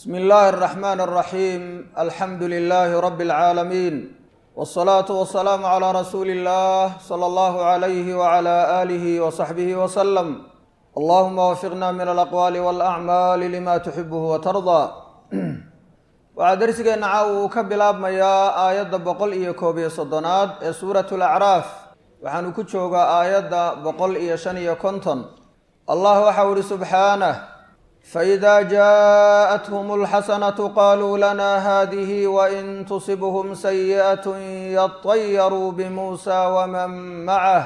bsmi illaahi اraxmaan اraxiim alxamdu lilaahi rabi اlcaalamiin wاsalaatu wasalaamu calaa rasuuli illah sala allahu alayhi wacala aalihi wasaxbihi wasalam allahuma wafiqna min alaqwaali walacmaali lima tuxibuhu watardaa waxaa dersigeenna caaw uu ka bilaabmayaa aayadda boqol iyo koob iyo soddonaad ee suurat lacraaf waxaanu ku joogaa aayadda boqol iyo shan iyo konton allah waxau ihi subxaanah faإida jaaءathum اlxasanatu qaluu lana hadihi wain tusibhm sayiئaة yaطayaruu bmuusa wman macah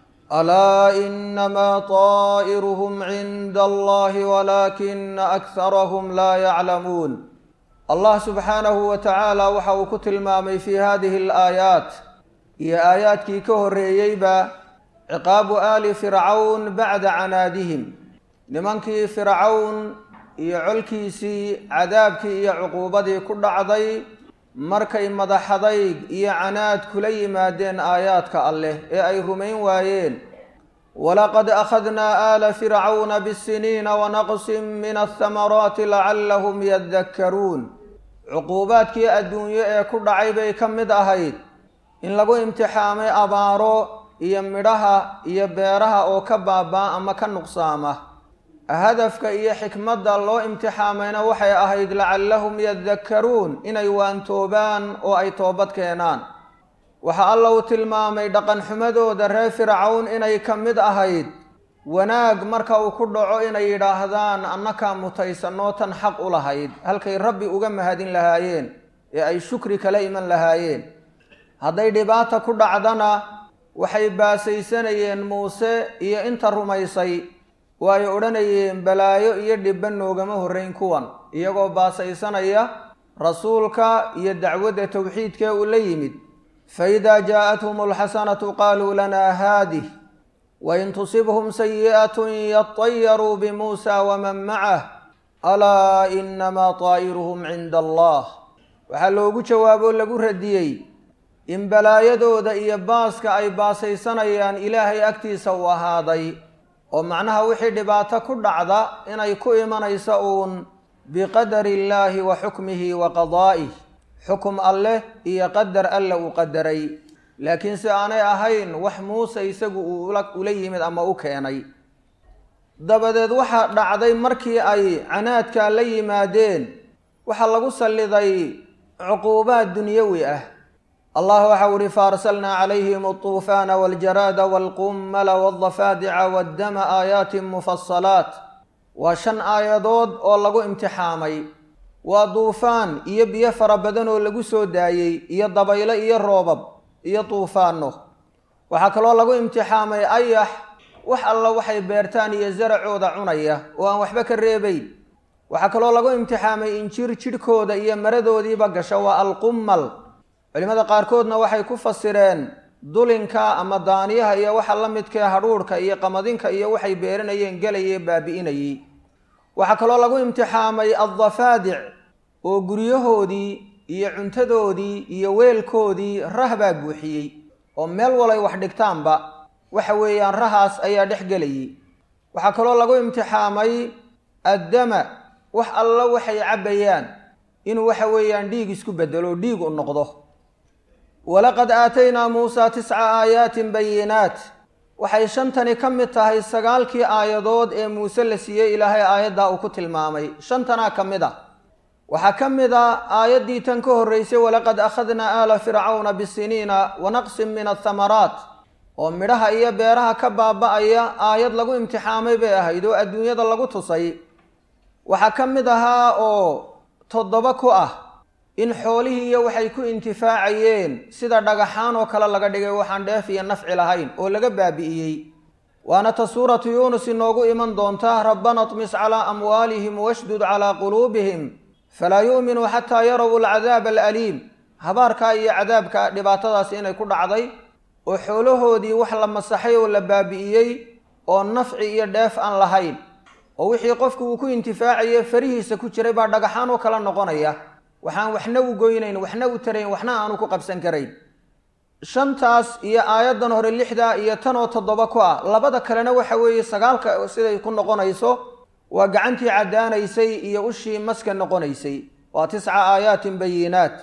alaa inama طaئirhm cinda allahi walakina akharhm laa yaclamuun allah subxaanahu wa tacaala waxa uu ku tilmaamay fi hadihi اlaayaat iyo aayaadkii ka horeeyeyba ciqaabu aali fircawn bacda canaadihim nimankii fircawn iyo colkiisii cadaabkii iyo cuquubadii ku dhacday markay madaxadayg iyo canaad kula yimaadeen aayaadka alleh ee ay rumayn waayeen walaqad akhadnaa aala fircawna bisiniina wanaqsin min athamaraati lacallahum yadakkaruun cuquubaadkii adduunyo ee ku dhacay bay ka mid ahayd in lagu imtixaamay abaaro iyo midhaha iyo beeraha oo ka baabaa ama ka nuqsaama hadafka iyo xikmadda loo imtixaamayna waxay ahayd lacallahum yadakkaruun inay waantoobaan oo ay toobad keenaan waxa alla uu tilmaamay dhaqanxumadooda reer fircawn inay ka mid ahayd wanaag marka uu ku dhaco inay yidhaahdaan annakaa mutaysanoo tan xaq u lahayd halkay rabbi uga mahadin lahaayeen ee ay shukri kala iman lahaayeen hadday dhibaata ku dhacdana waxay baasaysanayeen muuse iyo inta rumaysay oo ay odhanayeen balaayo iyo dhibba noogama horrayn kuwan iyagoo baasaysanaya rasuulka iyo dacwadda towxiidkee uu la yimid faidaa jaaءathum alxasanatu qaluu lana haadih wain tusibhum sayi'atun yaطayaruu bimuusa waman macah alaa inamaa طaa'iruhum cinda allah waxaa loogu jawaabo lagu radiyey in balaayadooda iyo baaska ay baasaysanayaan ilaahay agtiisa u ahaaday oo macnaha wixii dhibaato ku dhacda inay ku imanayso uun biqadari illaahi wa xukmihi wa qadaa'ih xukum alleh iyo qadar alle uu qadaray laakiin si aanay ahayn wax muuse isagu uu ula yimid ama u keenay dabadeed waxaa dhacday markii ay canaadkaa la yimaadeen waxaa lagu salliday cuquubaad dunyawi ah allah waxau ihi faarsalnaa calayhim alطuufaana waاljaraada wاlqummala wاldafaadica waddama aayaatin mufasalaat waa shan aayadood oo lagu imtixaamay waa duufaan iyo biyo fara badan oo lagu soo daayey iyo dabaylo iyo roobab iyo duufaano waxaa kaloo lagu imtixaamay ayax wax alla waxay beertaan iyo zaracooda cunaya oo aan waxba ka reebayn waxaa kaloo lagu imtixaamay injir jidhkooda iyo maradoodiiba gasha waa alqummal culimada qaarkoodna waxay ku fasireen dulinka ama daaniyaha iyo waxa la midkee hadhuurhka iyo qamadinka iyo waxay beeranayeen gelayee baabi'inayey waxaa kaloo lagu imtixaamay addafaadic oo guryahoodii iyo cuntadoodii iyo weelkoodii rah baa buuxiyey oo meel walay wax dhigtaanba waxa weeyaan rahaas ayaa dhex gelayey waxaa kaloo lagu imtixaamay addama wax alla waxay cabbayaan inuu waxa weeyaan dhiig isku bedelo dhiig u noqdo walaqad aataynaa muusaa tisca aayaatin bayinaat waxay shantani ka mid tahay sagaalkii aayadood ee muuse la siiyey ilaahay aayaddaa uu ku tilmaamay shantanaa ka mid a waxaa ka mid a aayaddii tan ka horreysay walaqad akhadnaa aala fircawna bisiniina wa naqsin min athamaraat oo midhaha iyo beeraha ka baaba'aya aayad lagu imtixaamay bay ahayd oo adduunyada lagu tusay waxaa ka mid ahaa oo toddoba ku ah in xoolihii iyo waxay ku intifaacayeen sida dhagaxaan oo kale laga dhigay waxaan dheef iyo nafci lahayn oo laga baabi'iyey waana ta suuratu yuunus inoogu iman doonta rabbana tmis calaa amwaalihim washdud calaa quluubihim falaa yu'minuu xataa yarow alcadaaba alaliim habaarkaa iyo cadaabka dhibaatadaasi inay ku dhacday oo xoolahoodii wax la masaxay oo la baabi'iyey oo nafci iyo dheef aan lahayn oo wixii qofku uu ku intifaacaye farihiisa ku jiray baa dhagaxaan oo kala noqonaya waxaan waxna u goynayn waxna u tarayn waxna aanu ku qabsan karayn shantaas iyo aayaddan hore lixda iyo tan oo toddoba ku ah labada kalena waxa weeye sagaalka siday ku noqonayso waa gacantii caddaanaysay iyo ushii maska noqonaysay waa tisca aayaatin bayinaat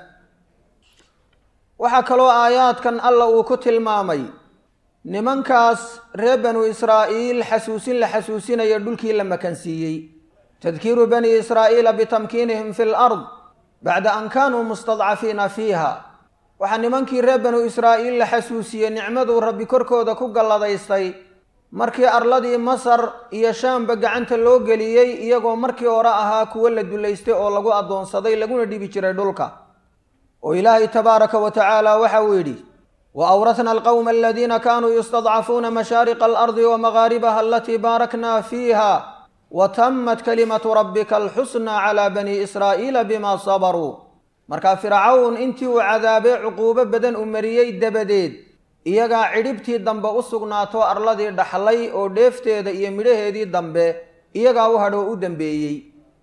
waxaa kaloo aayaadkan alla uu ku tilmaamay nimankaas reer banu israa'iil xasuusin la xasuusinayo dhulkii la makansiiyey tadkiiru bani israa'iila bitamkiinihim fi lard bacda an kaanuu mustadcafiina fiiha waxaa nimankii reer banu israa'iil la xasuusiyey nicmaduu rabbi korkooda ku galladaystay markii arladii masar iyo shaamba gacanta loo geliyey iyagoo markii hore ahaa kuwo la dulaystay oo lagu addoonsaday laguna dhibi jiray dhulka oo ilaahay tabaaraka wa tacaala waxa uu yidhi wa awratna alqowma aladiina kaanuu yustadcafuuna mashaariqa alardi wa magaaribaha alatii baarakna fiiha wa tammat kalimatu rabbika alxusna calaa bani israa'iila bima sabaruu markaa fircawn intii uu cadaabay cuquubo badan u mariyey dabadeed iyagaa cidhibtii dambe u sugnaato arladii dhaxlay oo dheefteeda iyo midhaheedii dambe iyagaa u hadhoo u dambeeyey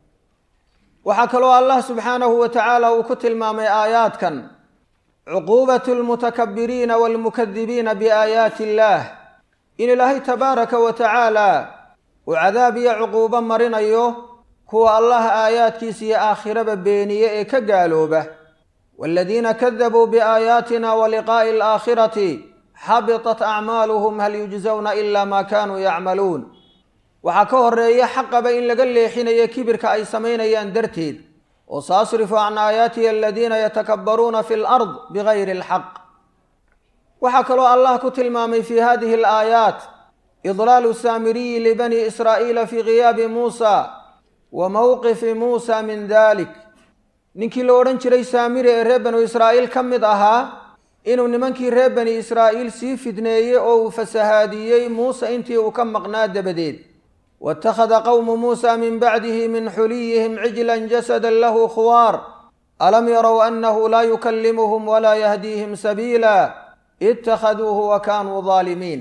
waxaa kaloo allah subxaanahu wa tacaala uu ku tilmaamay aayaadkan cuquubatu lmutakabiriina waalmukadibiina biaayaati illaah in ilaahay tabaaraka wa tacaala uu cadaab iyo cuquubo marinayo kuwa allah aayaadkiisa iyo aakhiraba beeniye ee ka gaalooba waaladiina kadabuu biaayaatina wa liqaa'i alaakhirati xabitat acmaaluhum hal yujzawna ila maa kaanuu yacmaluun waxaa ka horeeya xaqaba in laga leexinayo kibirka ay samaynayaan darteed oo saasrifu can aayaatihi aladiina yatakabbaruuna fi lard bigayri alxaq waxaa kaloo allah ku tilmaamay fi hadihi alaayaat idlaalu saamiriyi libani israa'iila fi giyaabi muusa wa mowqifi muusa min dalik ninkii la odhan jiray saamiri ee reer banu israa'iil ka mid ahaa inuu nimankii reer bani israa'iil sii fidneeyey oo uu fasahaadiyey muuse intii uu ka maqnaa dabadeed waittakhada qowmu muusa min bacdihi min xuliyihim cijlan jasadan lahu khuwaar alam yarow annahu laa yukallimuhum walaa yahdiihim sabiila ittakhaduuhu wa kaanuu daalimiin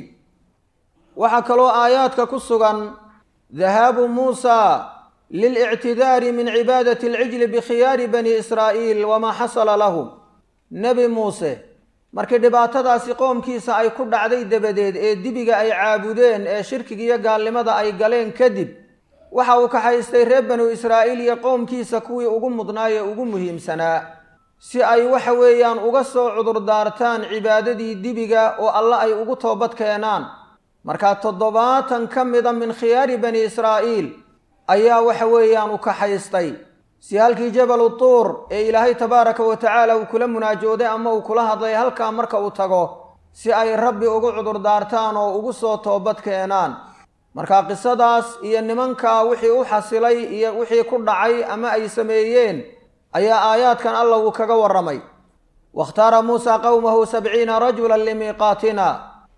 waxaa kaloo aayaadka ku sugan dahaabu muusa lilictidaari min cibaadati alcijli bikhiyaari bani israa'iil wamaa xasala lahum nebi muuse markii dhibaatadaasi qoomkiisa ay ku dhacday dabadeed ee dibiga ay caabudeen ee shirkiga iyo gaalnimada ay galeen kadib waxa uu kaxaystay reer banu israa'iil iyo qoomkiisa kuwii ugu mudnaayee ugu muhiimsanaa si ay waxa weeyaan uga soo cudurdaartaan cibaadadii dibiga oo alle ay ugu toobad keenaan markaa toddobaatan ka mida min khiyaari bani israa'iil ayaa waxa weeyaan u kaxaystay si halkii jabalu tuur ee ilaahay tabaaraka wa tacaala uu kula munaajooday ama uu kula hadlay halkaa marka uu tago si ay rabbi ugu cudurdaartaan oo ugu soo toobad keenaan marka qisadaas iyo nimankaa wixii u xasilay iyo wixii ku dhacay ama ay sameeyeen ayaa aayaadkan alla uu kaga warramay waاkhtaara muusa qowmahu sabciina rajula limiiqaatina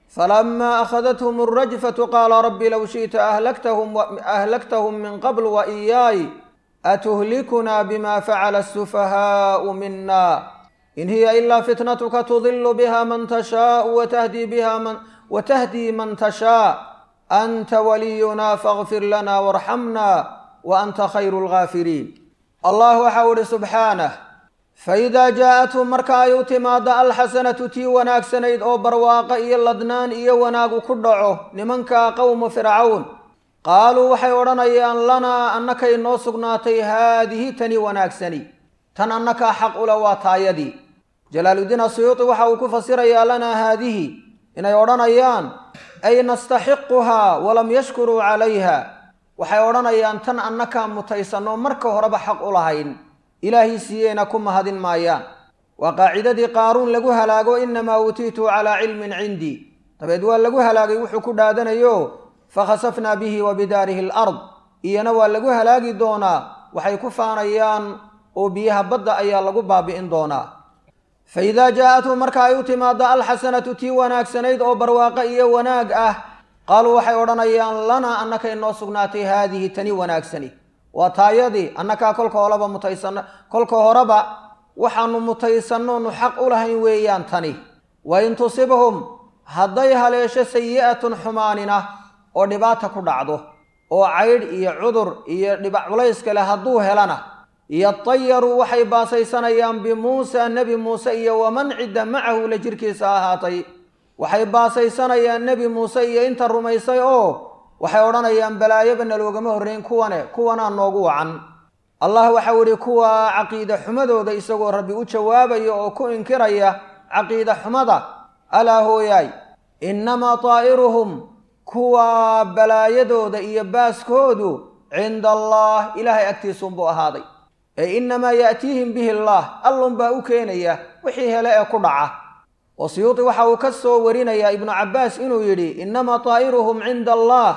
falama akhadathm alrajfatu qaala rabbi low shi'ta ahlaktahum min qabl wa iyaay atuhlikunaa bima facala asufahaau mina in hiya ilaa fitnatuka tudilu biha man tashaau watahdi biha man watahdii man tashaa anta waliyuna faغfir lana warxamna wa anta khayru lgaafiriin allah waxau ihi subxaanah faidaa jaa-athum marka ay u timaado alxasanatu tii wanaagsanayd oo barwaaqo iyo ladnaan iyo wanaagu ku dhaco nimanka qowmu fircawn qaaluu waxay odhanayaan lanaa annakay noo sugnaatay haadihi tani wanaagsani tan annakaa xaq ula waa taayadii jalaaludiin asuyuuti waxa uu ku fasirayaa lanaa haadihi inay odhanayaan ay nastaxiquhaa walam yashkuruu calayha waxay odhanayaan tan annakaa mutaysanno marka horeba xaq u lahayn ilaahay siiyeyna ku mahadin maayaan waa qaacidadii qaaruun lagu halaago inamaa uutiitu calaa cilmin cindii dabeed waa lagu halaagay wuxuu ku dhaadanayo fakhasafnaa bihi wa bidaarihi alard iyana waa lagu halaagi doonaa waxay ku faanayaan oo biyaha badda ayaa lagu baabi'in doonaa fa idaa jaa-athum marka ay u timaado alxasanatu tii wanaagsanayd oo barwaaqo iyo wanaag ah qaaluu waxay odhanayaan lanaa annakay noo sugnaatay haadihi tani wanaagsani waa taayadii annakaa kolka horeba mutaysanno kolka horeba waxaanu mutaysannoonu xaq u lahayn weeyaan tani wa in tusibhum hadday haleesho sayi'atun xumaanina oo dhibaata ku dhacdo oo caydh iyo cudur iyo dhibac culays kale hadduu helana yatayaruu waxay baasaysanayaan bimuusa nebi muuse iyo waman cidda macahu la jirkiisa ahaatay waxay baasaysanayaan nebi muuse iyo inta rumaysay oo waxay odhanayaan balaayoba naloogama horreyn kuwane kuwanaa noogu wacan allah waxau idhi kuwa caqiida xumadooda isagoo rabbi u jawaabaya oo ku inkiraya caqiida xumada alaa hooyaay innamaa taa'iruhum kuwa balaayadooda iyo baaskoodu cinda allah ilaahay agtiisuunbuu ahaaday ee innamaa ya'tiihim bihi allaah allunbaa u keenaya wixii hele ee ku dhaca oo siyuudi waxa uu ka soo warinayaa ibnu cabbaas inuu yidhi innamaa taa'iruhum cinda allah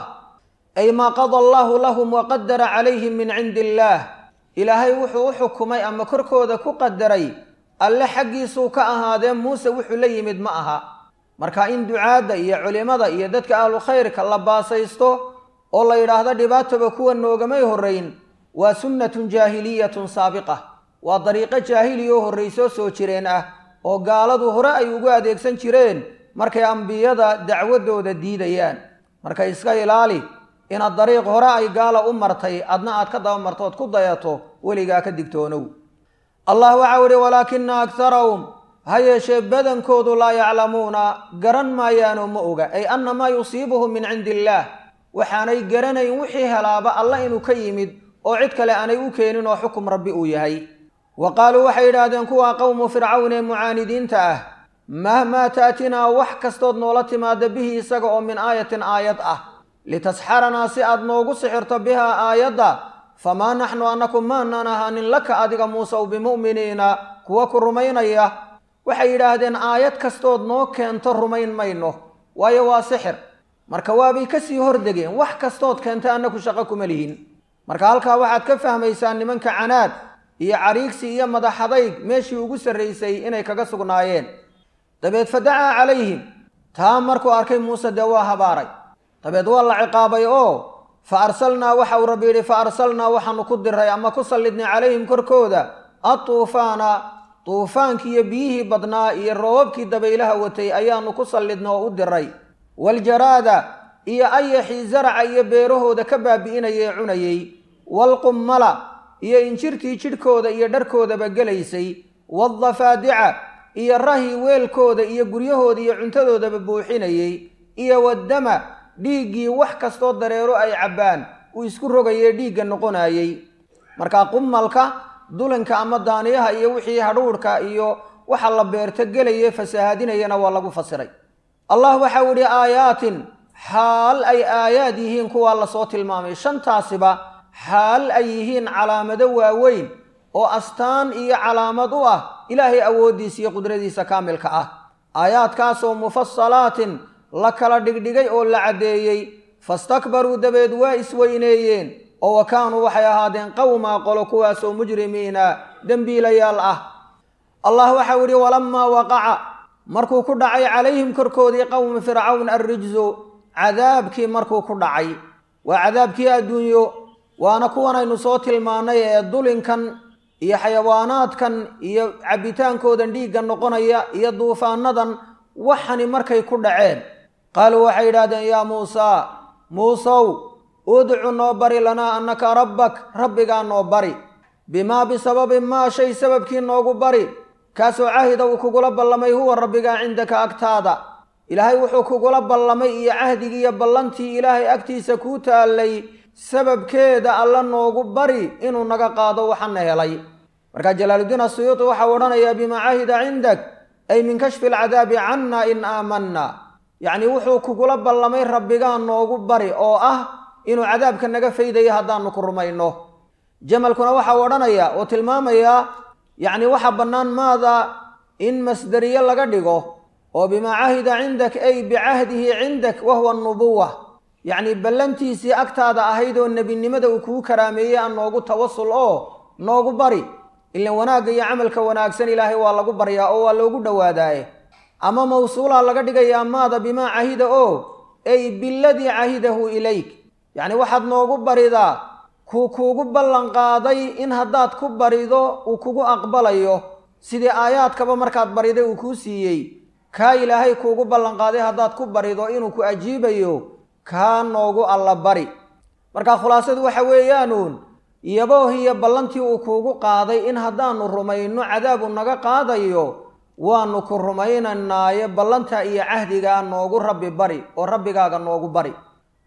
ay maa qada allaahu lahum wa qadara calayhim min cindi illaah ilaahay wuxuu u xukumay ama korkooda ku qadaray alle xaggiisuu ka ahaadee muuse wuxuu la yimid ma aha marka in ducaadda iyo culimada iyo dadka ahlu khayrka la baasaysto oo la yidhaahdo dhibaataba kuwa noogamay horrayn waa sunnatun jaahiliyatun saabiqa waa dariiqo jaahiliya oo horraysoo soo jireen ah oo gaaladu hore ay ugu adeegsan jireen markay ambiyada dacwadooda diidayaan marka iska ilaali inaad dariiq hore ay gaala u martay adna aad ka daba marto ood ku dayato weligaa ka digtoonow allah waxau idhi walaakina akharahum ha yeeshee badankoodu laa yaclamuuna garan maayaanoo ma oga ay anna maa yusiibuhum min cindi illaah waxaanay garanayn wixii helaaba alla inuu ka yimid oo cid kale aanay u keenin oo xukum rabbi uu yahay wa qaaluu waxay yidhaahdeen kuwaa qowmu fircawn ee mucaanidiinta ah mahmaa taatinaa wax kastood noola timaada bihi isaga oo min aayatin aayad ah litasxaranaa si aad noogu sixirto bihaa aayadda famaa naxnu annaku maanaan ahaanin laka adiga muusew bimu'miniina kuwa ku rumaynaya waxay yidhaahdeen aayad kastood noo keento rumayn mayno waayo waa sixir marka waabay kasii hordegeen wax kastood keenta annaku shaqo kuma lihin marka halkaa waxaad ka fahmaysaa nimanka canaad iyo cariigsi iyo madaxadayg meeshii ugu sarraysay inay kaga sugnaayeen dabeed fa dacaa calayhim taa markuu arkay muuse dee waa habaaray dabeed waa la ciqaabay oo fa arsalnaa waxa uu rabbi yidhi fa arsalnaa waxaanu ku diray ama ku sallidnay calayhim korkooda atuufaana tuufaankii iyo biyihii badnaa iyo roobabkii dabaylaha watay ayaanu ku sallidna oo u diray waljaraada iyo ayaxii zaraca iyo beerahooda ka baabi'inaya ee cunayey waalqummala iyo injirtii jidhkooda iyo dharkoodaba gelaysay waadafaadica iyo rahii weelkooda iyo guryahooda iyo cuntadoodaba buuxinayey iyo waddama dhiiggii wax kastoo dareero ay cabbaan uu isku rogayee dhiigga noqonayey markaa qummalka dulinka ama daaniyaha iyo wixii hadhuudhka iyo waxa la beerto gelaye fasahaadinayana waa lagu fasiray allah waxau idhi aayaatin xaal ay aayaad yihiin kuwaa lasoo tilmaamay shantaasiba xaal ay yihiin calaamado waaweyn oo astaan iyo calaamad u ah ilaahay awooddiisa iyo qudradiisa kaamilka ah aayaadkaasoo mufasalaatin la kala dhigdhigay oo la caddeeyey fastakbaruu dabeed waa isweyneeyeen oo wa kaanuu waxay ahaadeen qowmaa qolo kuwaasoo mujrimiina dembiilayaal ah allah waxau idhi walammaa waqaca markuu ku dhacay calayhim korkoodii qowmi fircawn arrijsu cadaabkii markuu ku dhacay waa cadaabkii adduunyo waana kuwanaynu soo tilmaannay ee dulinkan iyo xayawaanaadkan iyo cabbitaankoodan dhiigga noqonaya iyo duufaanadan waxani markay ku dhaceen qaaluu waxay yidhahdeen yaa muusaa muusow udcu noo bari lanaa annaka rabbak rabbigaa noo bari bimaa bisababi maa shay sababkii noogu bari kaasoo cahida uu kugula ballamay huwa rabbigaa cindaka agtaada ilaahay wuxuu kugula ballamay iyo cahdigii iyo ballantii ilaahay agtiisa kuu taallay sababkeeda alla noogu bari inuu naga qaado waxana helay markaa jalaaluddiin asuyuuti waxau odhanayaa bimaa cahida cindak ay min kashfi alcadaabi canna in aamanna yacnii wuxuu kugula ballamay rabbigaa noogu bari oo ah inuu cadaabka naga faydayo haddaanu ku rumayno jamalkuna waxau odhanayaa oo tilmaamayaa yacni waxa bannaan maada in masderiye laga dhigo oo bimaa cahida cindak ay bicahdihi cindak wahuwa nubuwa yacni ballantiisii agtaada ahayd oo nebinimada uu kugu karaameeyey aan noogu tawasul oo noogu bari ilan wanaagga iyo camalka wanaagsan ilaahay waa lagu baryaa oo waa loogu dhowaadaaye ama mawsuulaa laga dhigayaa maada bimaa cahida oo ay biladii cahidahu ilayk yacni waxaad noogu baridaa kuu kuugu ballanqaaday in haddaad ku barido uu kugu aqbalayo sidii aayaadkaba markaad bariday uu kuu siiyey kaa ilaahay kuugu ballanqaaday haddaad ku barido inuu ku ajiibayo kaa noogu alla bari marka khulaasadu waxa weeyaanuun yaboohiyo ballantii uu kuugu qaaday in haddaanu rumayno cadaabu naga qaadayo waanu ku rumaynaynaaye ballantaa iyo cahdigaa noogu rabbi bari oo rabbigaaga noogu bari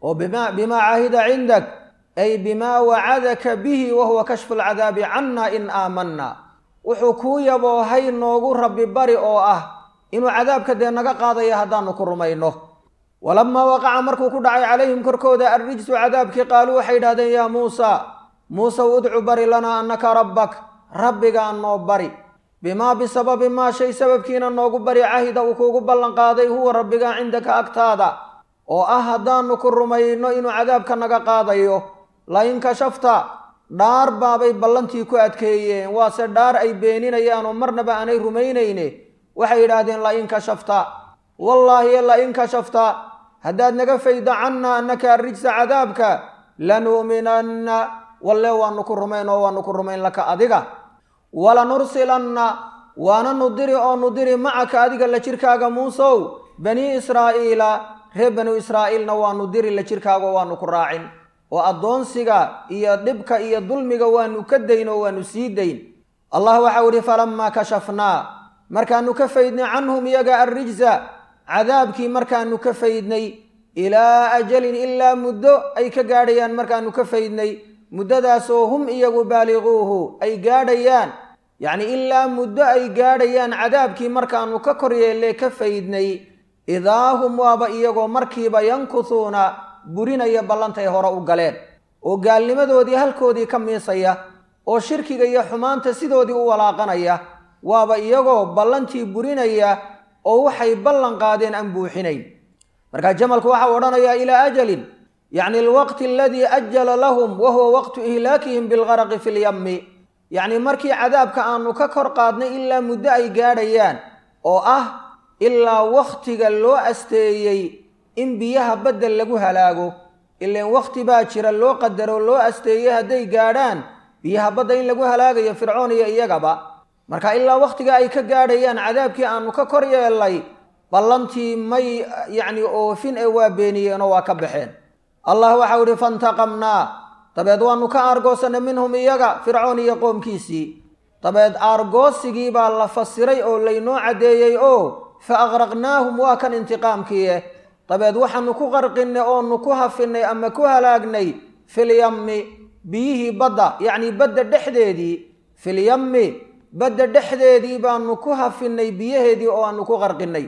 oo bima bimaa caahida cindak ay bimaa wacadaka bihi wa huwa kashfu alcadaabi canna in aamanna wuxuu kuu yaboohay noogu rabbi bari oo ah inuu cadaabka dee naga qaadaya haddaanu ku rumayno walamaa waqaca markuu ku dhacay calayhim korkooda arrijsu cadaabkii qaaluu waxay yidhahdeen yaa muusa muusaw udcu bari lanaa annaka rabbak rabbigaa noo bari bimaa bisababi maa shay sababkiina noogu bari cahida uu kuugu ballanqaaday huwa rabbigaa cindaka agtaada oo ah haddaanu ku rumayno inuu cadaabka naga qaadayo lain kashafta dhaar baabay ballantii ku adkeeyeen waase dhaar ay beeninayaan oo marnaba aanay rumaynayne waxay yidhaahdeen lain kashafta wallaahi lain kashafta haddaad naga faydo cannaa annaka arrijsa cadaabka lanu'minanna walle waanu ku rumayn oo waanu ku rumayn laka adiga walanursilanna waana nudiri oo nudiri macaka adiga la jirkaaga muusow banii israa'iila reer banu israa'iilna waanu diri la jirkaaga waanu ku raacin oo addoonsiga iyo dhibka iyo dulmiga waanu ka dayn oo waanu sii dayn allah waxau idhi falammaa kashafnaa markaanu ka faydnay canhum iyaga arrijsa cadaabkii markaanu ka faydnay ilaa ajalin ilaa muddo ay ka gaadhayaan markaanu ka faydnay muddadaasoo hum iyagu baaliquuhu ay gaadhayaan yacni ilaa muddo ay gaadhayaan cadaabkii markaanu ka kor yeelle ka faydnay idaa hum waaba iyagoo markiiba yankusuuna burinaya ballantay hore u galeen oo gaalnimadoodii halkoodii ka miisaya oo shirkiga iyo xumaanta sidoodii u walaaqanaya waaba iyagoo ballantii burinaya oo waxay ballan qaadeen aan buuxinayn markaa jamalku waxau odhanayaa ilaa ajalin yacni alwaqti aladii ajala lahum wa huwa waqtu ihlaakihim bilgaraqi fi lyammi yacni markii cadaabka aanu ka kor qaadnay ilaa muddo ay gaadhayaan oo ah ilaa wakhtiga loo asteeyey in biyaha badda lagu halaago ilaan wakhti baa jira loo qadaro loo asteeyey hadday gaadhaan biyaha badda in lagu halaagayo fircoon iyo iyagaba marka ilaa wakhtiga ay ka gaadhayaan cadaabkii aanu ka kor yeellay ballantii may yacni oofin ee waa beeniyeenoo waa ka baxeen allah waxau idhi fantaqamnaa dabeed waanu ka aargoosanay minhum iyaga fircoon iyo qoomkiisii dabeed aargoosigii baa la fasiray oo laynoo caddeeyey oo fa aqraqnaahum waa kan intiqaamkiie dabeed waxaanu ku qarqinnay oonu ku hafinnay ama ku halaagnay filyammi biyihii badda yacnii badda dhexdeedii filyammi badda dhexdeedii baanu ku hafinnay biyaheedii oo aanu ku qarqinnay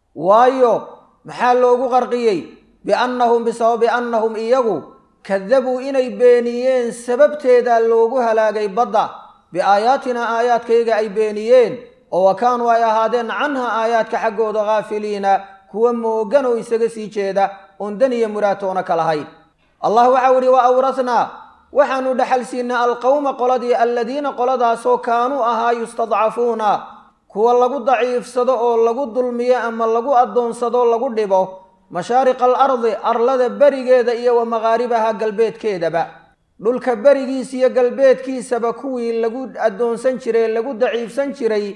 waayo maxaa loogu qarqiyey biannahum bisababi annahum iyagu kadabuu inay beeniyeen sababteedaa loogu halaagay badda biaayaatinaa aayaadkayga ay beeniyeen oo wa kaanuu ay ahaadeen canha aayaadka xaggooda haafiliina kuwa moogan oo isaga sii jeeda oon dan iyo muraatoona ka lahayn allah waxau idhi wa awrathnaa waxaanu dhexal siinay alqowma qoladii alladiina qoladaasoo kaanuu ahaa yustadcafuuna kuwa lagu daciifsado oo lagu dulmiyo ama lagu addoonsado lagu dhibo mashaariqa alardi arlada berigeeda iyo wa maqaaribaha galbeedkeedaba dhulka berigiisa iyo galbeedkiisaba kuwii lagu addoonsan jiray lagu daciifsan jiray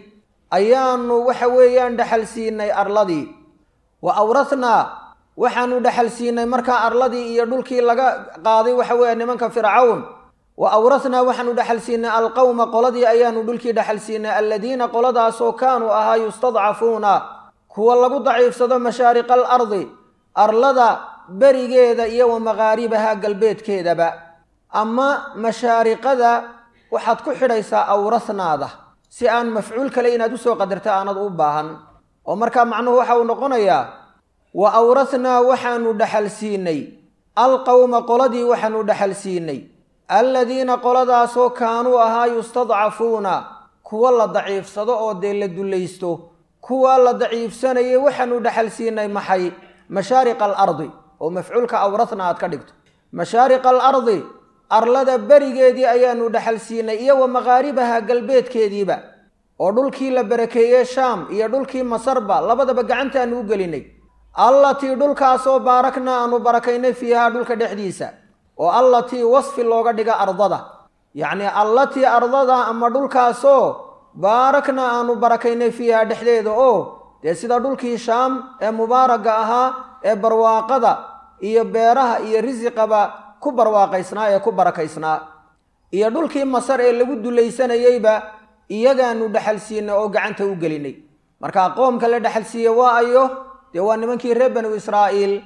ayaanu waxa weeyaan dhexal siinay arladii wa awrathnaa waxaanu dhexal siinay markaa arladii iyo dhulkii laga qaaday waxa weeye nimanka fircawn wa awrathnaa waxaanu dhexal siinay alqowma qoladii ayaanu dhulkii dhexal siinay alladiina qoladaasoo kaanuu ahaa yustadcafuuna kuwa lagu daciifsado mashaariqa alardi arlada berigeeda iyo wa maqaaribaha galbeedkeedaba ama mashaariqada waxaad ku xidhaysaa awrathnaada si aan mafcuul kale inaad usoo qadarta aanad u baahan oo markaa macnuhu waxa uu noqonayaa wa awrathnaa waxaanu dhexal siinay alqowma qoladii waxaanu dhexal siinay alladiina qoladaasoo kaanuu ahaa yustadcafuuna kuwa la daciifsado oo dee la dullaysto kuwa la daciifsanayay waxaanu dhexal siinay maxay mashaariqa alardi oo mafcuulka awrathna aad ka dhigto mashaariqa alardi arlada berigeedii ayaanu dhexal siinay iyo wa maqaaribaha galbeedkeediiba oo dhulkii la barakeeyey shaam iyo dhulkii masarba labadaba gacantaanu u gelinay allatii dhulkaasoo baaraknaa aanu barakaynay fiihaa dhulka dhexdiisa oo allatii wasfi looga dhiga ardada yacnii allatii ardada ama dhulkaasoo baaraknaa aanu barakaynay fiihaa dhexdeeda oo dee sida dhulkii shaam ee mubaaraga ahaa ee barwaaqada iyo beeraha iyo risiqaba ku barwaaqaysnaa ee ku barakaysnaa iyo dhulkii masar ee lagu dulaysanayeyba iyagaanu dhexal siinay oo gacanta u gelinay markaa qoomka la dhexal siiye waa ayo dee waa nimankii reer banu israa'iil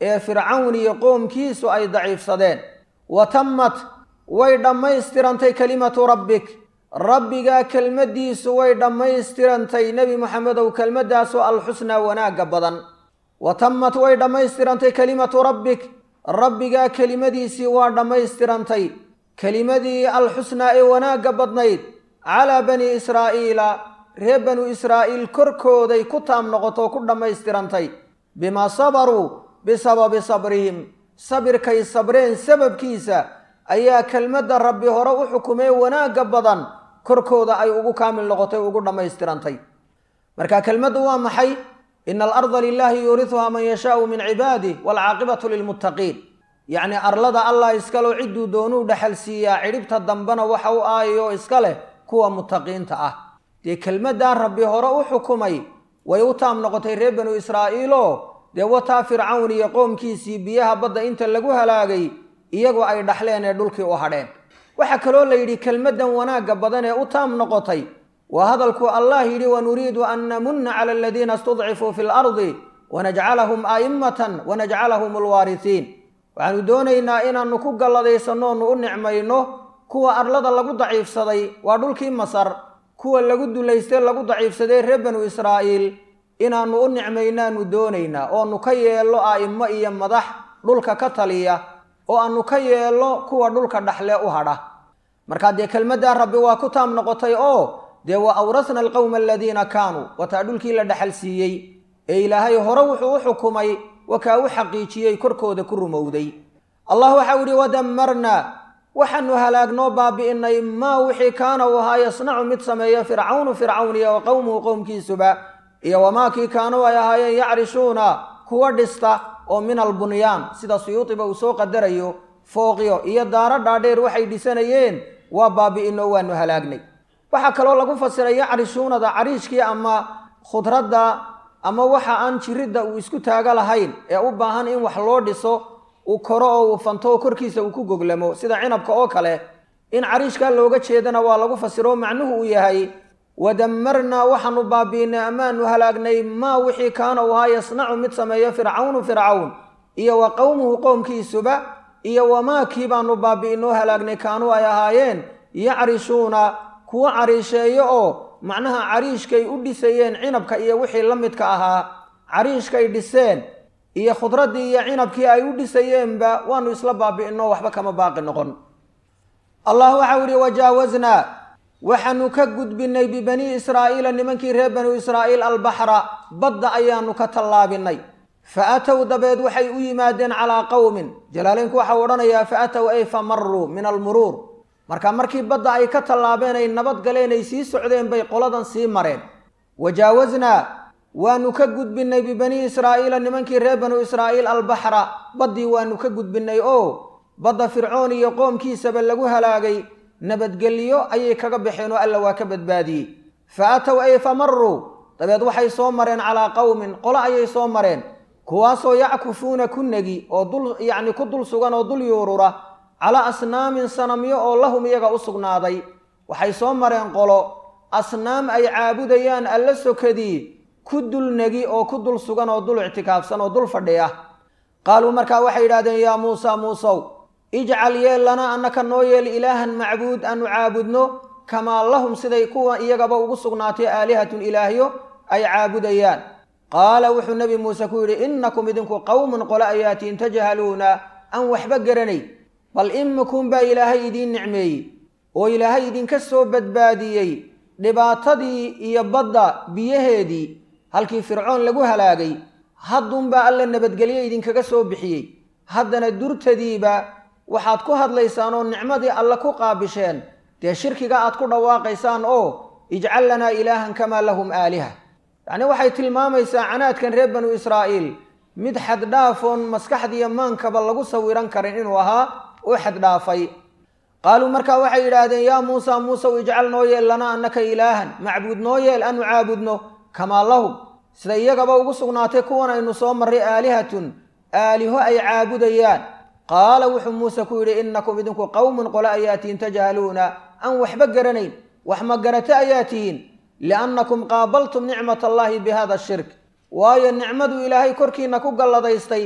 ee fircawn iyo qoomkiisu ay daciifsadeen wa tammat way dhammaystirantay kelimatu rabbik rabbigaa kelmaddiisu way dhammaystirantay nebi moxamedow kelmaddaasoo alxusnaa wanaagga badan wa tammat way dhammaystirantay kelimatu rabbik rabbigaa kelimadiisii waa dhammaystirantay kelimadii alxusnaa ee wanaagga badnayd calaa bani israa'iila reer banu israa'iil korkooday ku taam noqotoo ku dhammaystirantay bimaa sabaruu bisababi sabrihim sabirkay sabreen sababkiisa ayaa kelmadda rabbi hore u xukumee wanaagga badan korkooda ay ugu kaamil noqotay ugu dhammaystirantay marka kelmaddu waa maxay ina alarda lilaahi yuuriuhaa man yashaau min cibaadih waalcaaqibatu lilmuttaqiin yacnii arlada allah iskaloo cidduu doonuu dhexal siiyaa cidhibta dambena waxa u aayayo iska leh kuwa muttaqiinta ah dee kelmaddaa rabbi hore u xukumay way u taam noqotay reer banu israa'iiloo dee wataa fircawn iyo qoomkiisii biyaha badda inta lagu halaagay iyagoo ay dhaxleen ee dhulkii u hadheen waxaa kaloo la yidhi kelmaddan wanaagga badan ee u taam noqotay waa hadalkuu allah yidhi wanuriidu an namunna cala aladiina istudcifuu fi lardi wanajcalahum a'immatan wanajcalahum alwaarisiin waxaanu doonaynaa inaannu ku galladaysannoonu u nicmayno kuwa arlada lagu daciifsaday waa dhulkii masar kuwa lagu dulaystay lagu daciifsaday reer banu israa'iil inaannu u nicmaynaanu doonaynaa oonu ka yeello a'immo iyo madax dhulka ka taliya oo aanu ka yeello kuwa dhulka dhaxle u hadha markaa dee kelmaddaa rabbi waa ku taam noqotay oo dee wa awrasna alqowma aladiina kaanuu wataa dhulkii la dhexal siiyey ee ilaahay hore wuxuu u xukumay wakaa u xaqiijiyey korkooda ku rumowday allah waxau yidhi wadammarna waxaanu halaagnoo baabi'inay maa wixii kaana uu ahaa yasnacu mid sameeya fircawnu fircawniya wa qowmuhu qowmkiisuba iyo wamaakii kaanuu ay ahaayeen yacrishuuna kuwa dhista oo min albunyaan sida suyuudiba uu soo qadarayo fooqyo iyo daaro dhaadheer waxay dhisanayeen waa baabi'inoo waanu halaagnay waxaa kaloo lagu fasiray yacrishuunada cariishkii ama khudradda ama waxa aan jiridda uu isku taago lahayn ee u baahan in wax loo dhiso uu koro oo uu fanto oo korkiisa uu ku goglamo sida cinabka oo kale in cariishkaa looga jeedana waa lagu fasiro macnuhu uu yahay wadammarnaa waxaanu baabi'inay amaanu halaagnay maa wixii kaana uu ahaa yasnacu mid sameeyo fircawnu fircawn iyo wa qowmuhu qowmkiisuba iyo wamaakii baanu baabi'inoo halaagnay kaanuu ay ahaayeen yacrishuuna kuwa cariisheeyo oo macnaha cariishkay u dhisayeen cinabka iyo wixii la midka ahaa cariishkay dhiseen iyo khudraddii iyo cinabkii ay u dhisayeenba waanu isla baabi'inoo waxba kama baaqi noqon allah waxau yihi wajaawaznaa waxaanu ka gudbinay bibanii israa'iila nimankii reer banu israa'iil albaxra badda ayaanu ka tallaabinay fa atow dabeed waxay u yimaadeen calaa qowmin jalaaleynku waxau odhanayaa fa atow ay fa maruu min almuruur marka markii badda ay ka tallaabeen ay nabad galeen ay sii socdeen bay qoladan sii mareen wajaawaznaa waanu ka gudbinay bibanii israa'iila nimankii reer banu israa'iil albaxra baddii waanu ka gudbinay oo badda fircoon iyo qoomkiisaba lagu halaagay nabadgelyo ayay kaga baxeen oo alla waa ka badbaadiyey fa atow ay fa maruu dabeed waxay soo mareen calaa qowmin qolo ayay soo mareen kuwaasoo yackufuuna ku negi oo dul yacni ku dul sugan oo dul yuurura calaa asnaamin sanamyo oo lahum iyaga u sugnaaday waxay soo mareen qolo asnaam ay caabudayaan alla sokadii ku dul negi oo ku dul sugan oo dul ictikaafsan oo dul fadhiya qaaluu markaa waxay yidhahdeen yaa muusa muusow ijcal yeel lana annaka noo yeel ilaahan macbuud aanu caabudno kamaa lahum siday kuwa iyagaba ugu sugnaatay aalihatun ilaahyo ay caabudayaan qaala wuxuu nebi muuse ku yidhi innakum idinku qowmun qole ayaatiin tajhaluuna aan waxba garanay bal imikum baa ilaahay idiin nicmeeyey oo ilaahay idinka soo badbaadiyey dhibaatadii iyo badda biyaheedii halkii fircoon lagu halaagay hadduunbaa alla nabadgelyo idinkaga soo bixiyey haddana durtadiiba waxaad ku hadlaysaan oo nicmadii alle ku qaabisheen dee shirkiga aad ku dhawaaqaysaan oo ijcal lanaa ilaahan kamaa lahum aaliha yacnii waxay tilmaamaysaa canaadkan reer banu israa'iil mid xaddhaafoon maskaxdiiyo maankaba lagu sawiran karin inuu ahaa u xaddhaafay qaaluu markaa waxay yidhaahdeen yaa muusa muusew ijcal noo yeel lanaa annaka ilaahan macbuud noo yeel aanu caabudno kamaa lahum sida iyagaba ugu sugnaatay kuwan aynu soo marray aalihatun aaliho ay caabudayaan qaala wuxuu muuse ku yidhi innakum idinku qowmun qole ayaa tihiin tajhaluuna aan waxba garanayn wax ma garato ayaa tihiin liannakum qaabaltum nicmat allaahi bi hada shirk waayo nicmadu ilaahay korkiinna ku galladaystay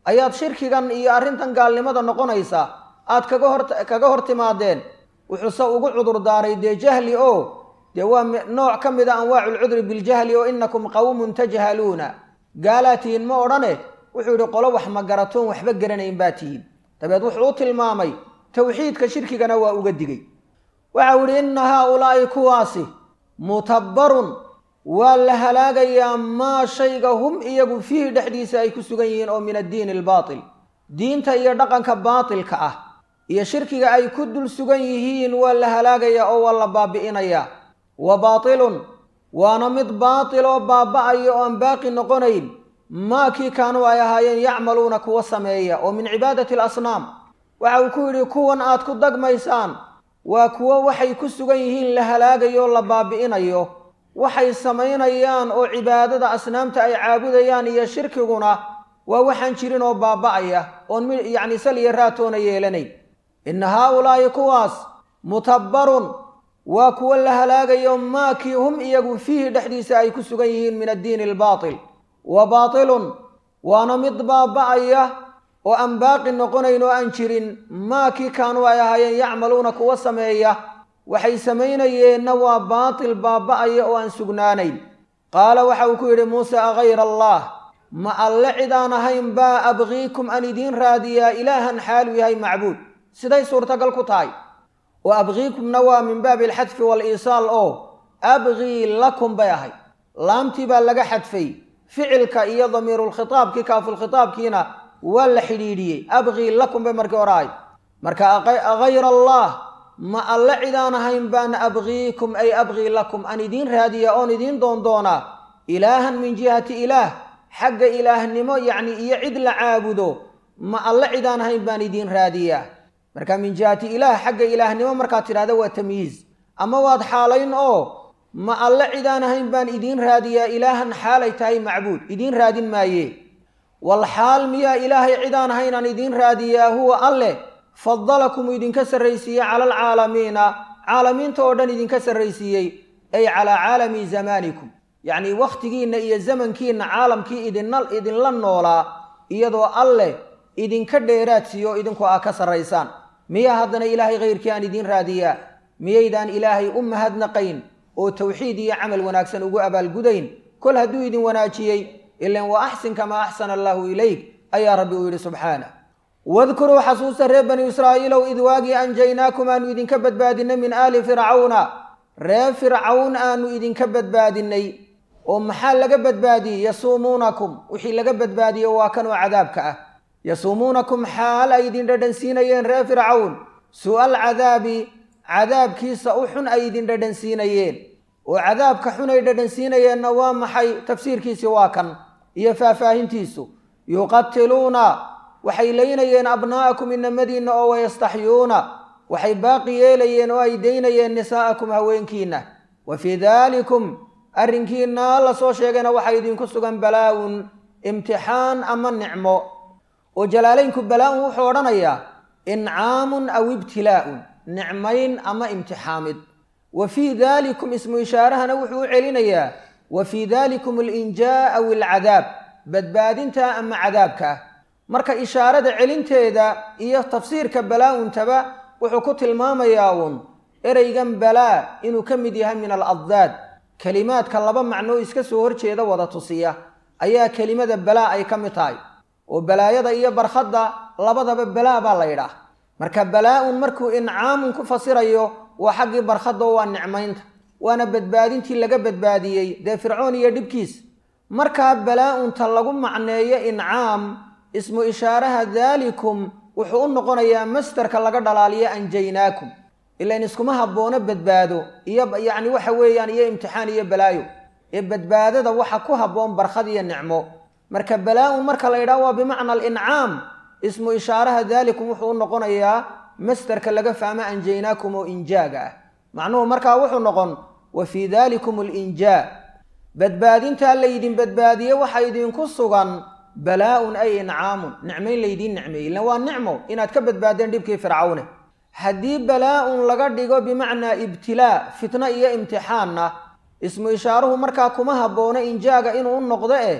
ayaad shirkigan iyo arrintan gaalnimada noqonaysa aad kaga hor kaga hor timaadeen wuxuuse ugu cudur daaray dee jahli oo dee waa nooc ka mid a anwaacu lcudri biljahli oo inakum qawmun tajhaluuna gaalaa tihiin ma odhane wuxuu yidhi qolo wax ma garatoon waxba garanayn baa tihiin dabeed wuxuu u tilmaamay towxiidka shirkigana waa uga digay waxau yidhi inna haaulaa'i kuwaasi mutabbarun waa la halaagayaa maa shayga hum iyagu fiihi dhexdiisa ay ku sugan yihiin oo min addiini albaatil diinta iyo dhaqanka baatilka ah iyo shirkiga ay ku dul sugan yihiin waa la halaagayaa oo waa la baabi'inayaa wa baatilun waana mid baatil oo baaba'aya oo aan baaqi noqonayn maa kii kaanuu ay ahaayeen yacmaluuna kuwa sameeya oo min cibaadati alasnaam waxa uu ku yidhi kuwan aad ku dagmaysaan waa kuwo waxay ku sugan yihiin la halaagayo o la baabi'inayo waxay samaynayaan oo cibaadada asnaamta ay caabudayaan iyo shirkiguna waa waxaan jirin oo baaba'aya oon yacni sal iyo raatoona yeelanayn inna haaulaa'i kuwaas mutabbarun waa kuwo la halaagayo maakii hum iyagu fiihi dhexdiisa ay ku sugan yihiin min addiini albaatil wa baatilun waana mid baaba'aya oo aan baaqi noqonayn oo aan jirin maakii kaanuu ay ahaayeen yacmaluuna kuwa sameeya waxay samaynayeenna waa baatil baaba'aya oo aan sugnaanayn qaala waxa uu ku yidhi muuse agayra allah ma alle cid aan ahayn baa abqiikum aan idiin raadiyaa ilaahan xaaluu yahay macbuud siday suurtagal ku tahay oo abqiikumna waa min baabi alxadfi waaliisaal oo abqii lakum bay ahay laamtii baa laga xadfay ficilka iyo damiirulkhitaabkii kaafulkhitaabkiina waa la xidhiidhiyey abqii lakum bay markii hore ahayd marka agayra allah ma alle cidaan ahayn baan abqiikum ay abqii lakum aan idiin raadiya oon idiin doondoonaa ilaahan min jihati ilaah xagga ilaahnimo yacni iyo cid la caabudo ma alle cidaan ahayn baan idiin raadiyaa marka min jihati ilaah xagga ilaahnimo markaad tidhahda waa tamyiiz ama waad xaalayn oo ma alle cidaan ahayn baan idiin raadiyaa ilaahan xaalay tahay macbuud idiin raadin maaye wal xaal miyaa ilaahay cidaan ahayn aan idiin raadiyaa huwa alleh fadalakum idinka sarraysiiyey cala alcaalamiina caalamiinta oo dhan idinka sarraysiiyey ay calaa caalami zamaanikum yacnii wakhtigiinna iyo zamankiinna caalamkii idinna idinla noolaa iyadoo alleh idinka dheeraadsiiyo idinku aa ka sarraysaan miyaa haddana ilaahay khayrkii aan idiin raadiyaa miyaydaan ilaahay u mahadnaqayn oo tawxiid iyo camal wanaagsan ugu abaalgudayn kol hadduu idin wanaajiyey ilan wa axsin kamaa axsana allaahu ilayk ayaa rabbi uu yidhi subxaanah wadkuruu xasuusta reer bani israa'iilow id waagii anjaynaakum aanu idinka badbaadinay min aali fircawna reer fircawn aanu idinka badbaadinay oo maxaa laga badbaadiyey yasuumuunakum wixii laga badbaadiyey waa kan oo cadaabka ah yasuumuunakum xaal ay idin dhadhansiinayeen reer fircawn su'al cadaabi cadaabkiisa u xun ay idin dhadhansiinayeen oo cadaabka xun ay dhadhansiinayeenna waa maxay tafsiirkiisi waa kan iyo faahfaahintiisu yuqatiluuna waxay laynayeen abnaa'akum inamadiinna oo wayastaxyuuna waxay baaqi yeelayeen oo ay daynayeen nisaa'akum haweenkiinna wa fii daalikum arrinkiinna la soo sheegayna waxaa idinku sugan balaa'un imtixaan ama nicmo oo jalaalaynku balaa-un wuxuu odhanayaa incaamun aw ibtilaa'un nicmayn ama imtixaamid wa fii daalikum ismu ishaarahana wuxuu u celinayaa wa fii daalikum alinjaa aw alcadaab badbaadinta ama cadaabka ah marka ishaarada celinteeda iyo tafsiirka balaa-untaba wuxuu ku tilmaamayaa uun ereygan balaa inuu ka mid yahay min aladdaad kelimaadka laba macnoo iska soo horjeeda wada tusiya ayaa kelimada balaa ay ka mid tahay oo balaayada iyo barkhadda labadaba balaa baa la yidhaah marka balaa-un markuu incaamun ku fasirayo waa xaggii barkhadda oo waa nicmaynta waana badbaadintii laga badbaadiyey dee fircoon iyo dhibkiis markaa balaa-unta lagu macneeyo incaam ismu ishaaraha daalikum wuxuu u noqonayaa mastarka laga dhalaaliyo anjaynaakum ilan iskuma habboono badbaado iyo yacni waxa weeyaan iyo imtixaan iyo balaayo ee badbaadada waxa ku habboon barkhad iyo nicmo marka balaa-un marka la yidhaho waa bimacna alincaam ismu ishaaraha daalikum wuxuu u noqonayaa mastarka laga fahmo anjaynaakum oo injaaga ah macnuhu markaa wuxuu noqon wa fii daalikum alinjaa badbaadintaa laydin badbaadiye waxa idinku sugan balaa-un ay incaamun nicmayn laydiin nicmeeyey ilan waa nicmo inaad ka badbaadeen dhibkii fircawne haddii balaa-un laga dhigo bimacnaa ibtilaa fitno iyo imtixaanna ismu ishaaruhu markaa kuma habboono injaaga inuu u noqdo eh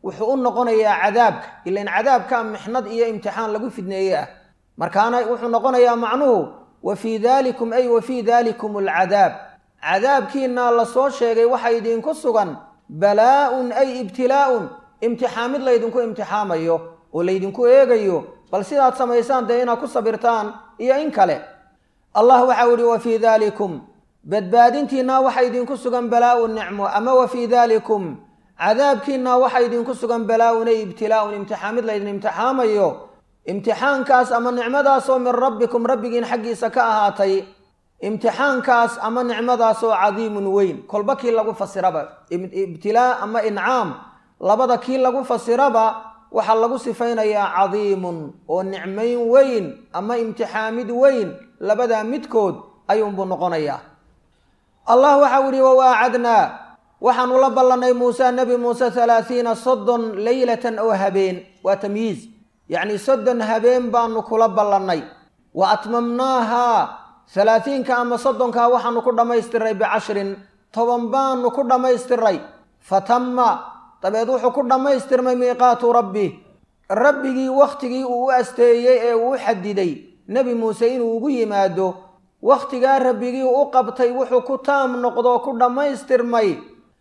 wuxuu u noqonayaa cadaabka ilan cadaabkaa mixnad iyo imtixaan lagu fidneeye ah markaana wuxuu noqonayaa macnuhu wa fii dalikum ay wa fii dalikum alcadaab cadaabkiinaa lasoo sheegay waxa idinku sugan balaa-un ay ibtilaa'un imtixaamid laydinku imtixaamayo oo laydinku eegayo bal sidaad samaysaan dee inaad ku sabirtaan iyo in kale allah waxau ihi wa fii dalikum badbaadintiinaa waxa idinku sugan balaa-un nicmo ama wa fii dalikum cadaabkiinaa waxa idinku sugan balaa-un ay ibtilaa'un imtixaamid laydin imtixaamayo imtixaankaas ama nicmadaasoo min rabbikum rabbigiin xaggiisa ka ahaatay imtixaankaas ama nicmadaasoo cadiimun weyn kolba kii lagu fasiraba ibtilaa ama incaam labada kii lagu fasiraba waxaa lagu sifaynayaa cadiimun oo nicmayn weyn ama imtixaamid weyn labadaa midkood ayuunbuu noqonayaa allah waxau yihi wawaacadnaa waxaanu la ballannay muuse nebi muuse halaathiina soddon leylatan oo habeen waa tamyiiz yacni soddon habeen baanu kula ballannay wa atmamnaahaa halaathiinka ama soddonkaa waxaanu ku dhammaystiray bicashrin toban baanu ku dhammaystiray fatamma dabeed wuxuu ku dhammaystirmay miiqaatu rabbi rabbigii wakhtigii uu u asteeyey ee uu u xadiday nebi muuse inuu ugu yimaado wakhtigaa rabbigii u qabtay wuxuu ku taam noqdoo ku dhammaystirmay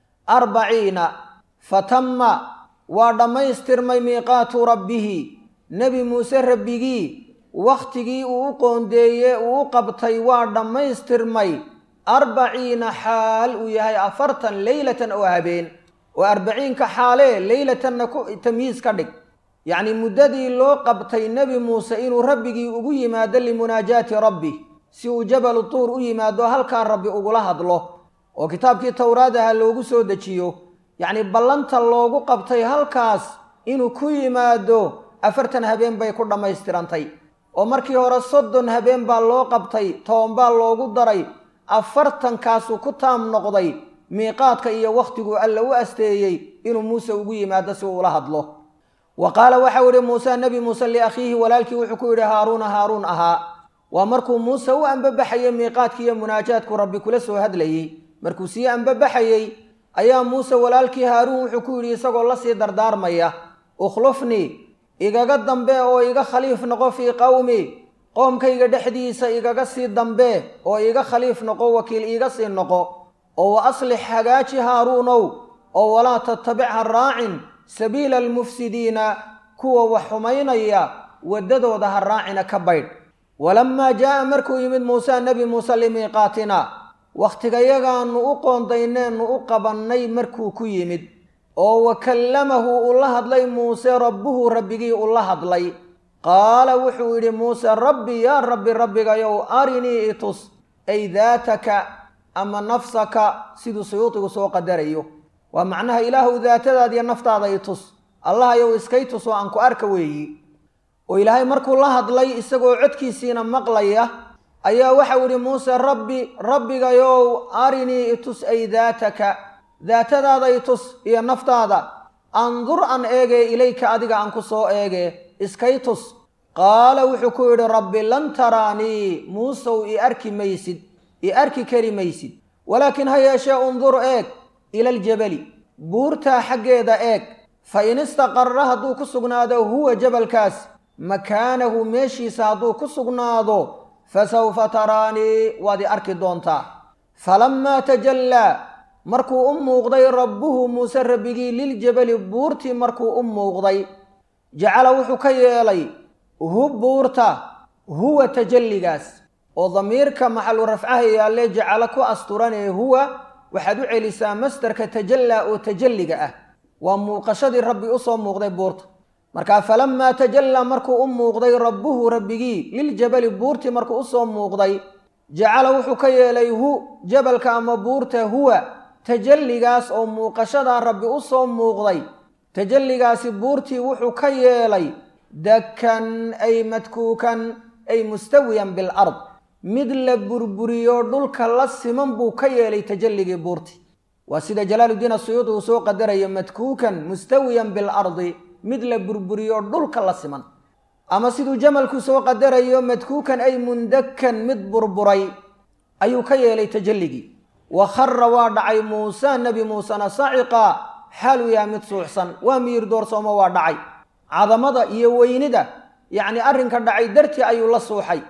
arbaciina fatamma waa dhammaystirmay miiqaatu rabbihi nebi muuse rabbigii wakhtigii uu u qoondeeye uu u qabtay waa dhammaystirmay arbaciina xaal uu yahay afartan leylatan oo habeen oo arbaciinka xaalee leylatanna ku tamyiis ka dhig yacnii muddadii loo qabtay nebi muuse inuu rabbigii ugu yimaado limunaajaati rabbi si uu jabalu tuur u yimaado halkaa rabbi ugula hadlo oo kitaabkii towraad aha loogu soo dejiyo yacnii ballanta loogu qabtay halkaas inuu ku yimaado afartan habeen bay ku dhammaystirantay oo markii hore soddon habeen baa loo qabtay toban baa loogu daray afartankaasuu ku taam noqday miiqaadka iyo wakhtiguu alla u asteeyey inuu muuse ugu yimaado si uu ula hadlo wa qaala waxau idhi muuse nebi muuse liakhiihi walaalkii wuxuu ku yidhi haaruuna haaruun ahaa waa markuu muuse u ambabaxayey miiqaadkii iyo munaajaadku rabbi kula soo hadlayey markuu sii ambabaxayey ayaa muuse walaalkii haaruun wuxuu ku yidhi isagoo lasii dardaarmaya ukhlufnii igaga dambe oo iga khaliif noqo fii qowmi qoomkayga dhexdiisa igaga sii dambe oo iga khaliif noqo wakiil iiga sii noqo oo wa aslix hagaaji haaruunow oo walaa tattabic ha raacin sabiila almufsidiina kuwa wax xumaynaya waddadooda ha raacina ka baydh walammaa jaa'a markuu yimid muuse nebi muuse limiiqaatina waktigayagaannu u qoondayneennu u qabannay markuu ku yimid oo wa kallamahu uu la hadlay muuse rabbuhu rabbigii u la hadlay qaala wuxuu yidhi muuse rabbi yaa rabbi rabbigayow arinii itus ay daataka ama nafsaka siduu suyuudigu soo qadarayo waa macnaha ilaahuw daatadaada iyo naftaada itus allahayow iskay tus oo aan ku arka weeyi oo ilaahay markuu la hadlay isagoo codkiisiina maqlaya ayaa waxau idhi muuse rabbi rabbigayow arinii itus ay daataka daatadaada itus iyo naftaada andur an eegee ilayka adiga aan ku soo eegee iskay tus qaala wuxuu ku yidhi rabbi lan taraanii muusow i arki maysid i arki kari maysid walaakiin ha yeeshee undur eeg ilaljabali buurtaa xaggeeda eeg fa in istaqarra hadduu ku sugnaado huwa jabalkaas makaanahu meeshiisa hadduu ku sugnaado fasawfa taraanii waad i arki doontaa falammaa tajallaa markuu u muuqday rabbuhu muuse rabbigii liljabali buurtii markuu u muuqday jacala wuxuu ka yeelay hu buurta huwa tajalligaas oo damiirka maxalu rafcaha yaalle jacalo ku asturanee huwa waxaad u celisaa masdarka tajallaa oo tajalliga ah waa muuqashadii rabbi usoo muuqday buurta markaa falammaa tajallaa markuu u muuqday rabbuhu rabbigii liljabali buurtii markuu usoo muuqday jacala wuxuu ka yeelay hu jabalka ama buurta huwa tajalligaas oo muuqashadaa rabbi u soo muuqday tajalligaasi buurtii wuxuu ka yeelay dakkan ay madkuukan ay mustawiyan bilard mid la burburiyo dhulka la siman buu ka yeelay tajalligii buurtii waa sida jalaaludiin asuyuudi uu soo qadarayo madkuukan mustawiyan bilardi mid la burburiyo dhulka la siman ama siduu jamalku soo qadarayo madkuukan ay mundakkan mid burburay ayuu ka yeelay tajalligii wa khara waa dhacay muuse nebi muusena saciqa xaal uu yahay mid suuxsan waa miyir doorsoomo waa dhacay cadamada iyo weynida yacni arrinka dhacay dartii ayuu la suuxay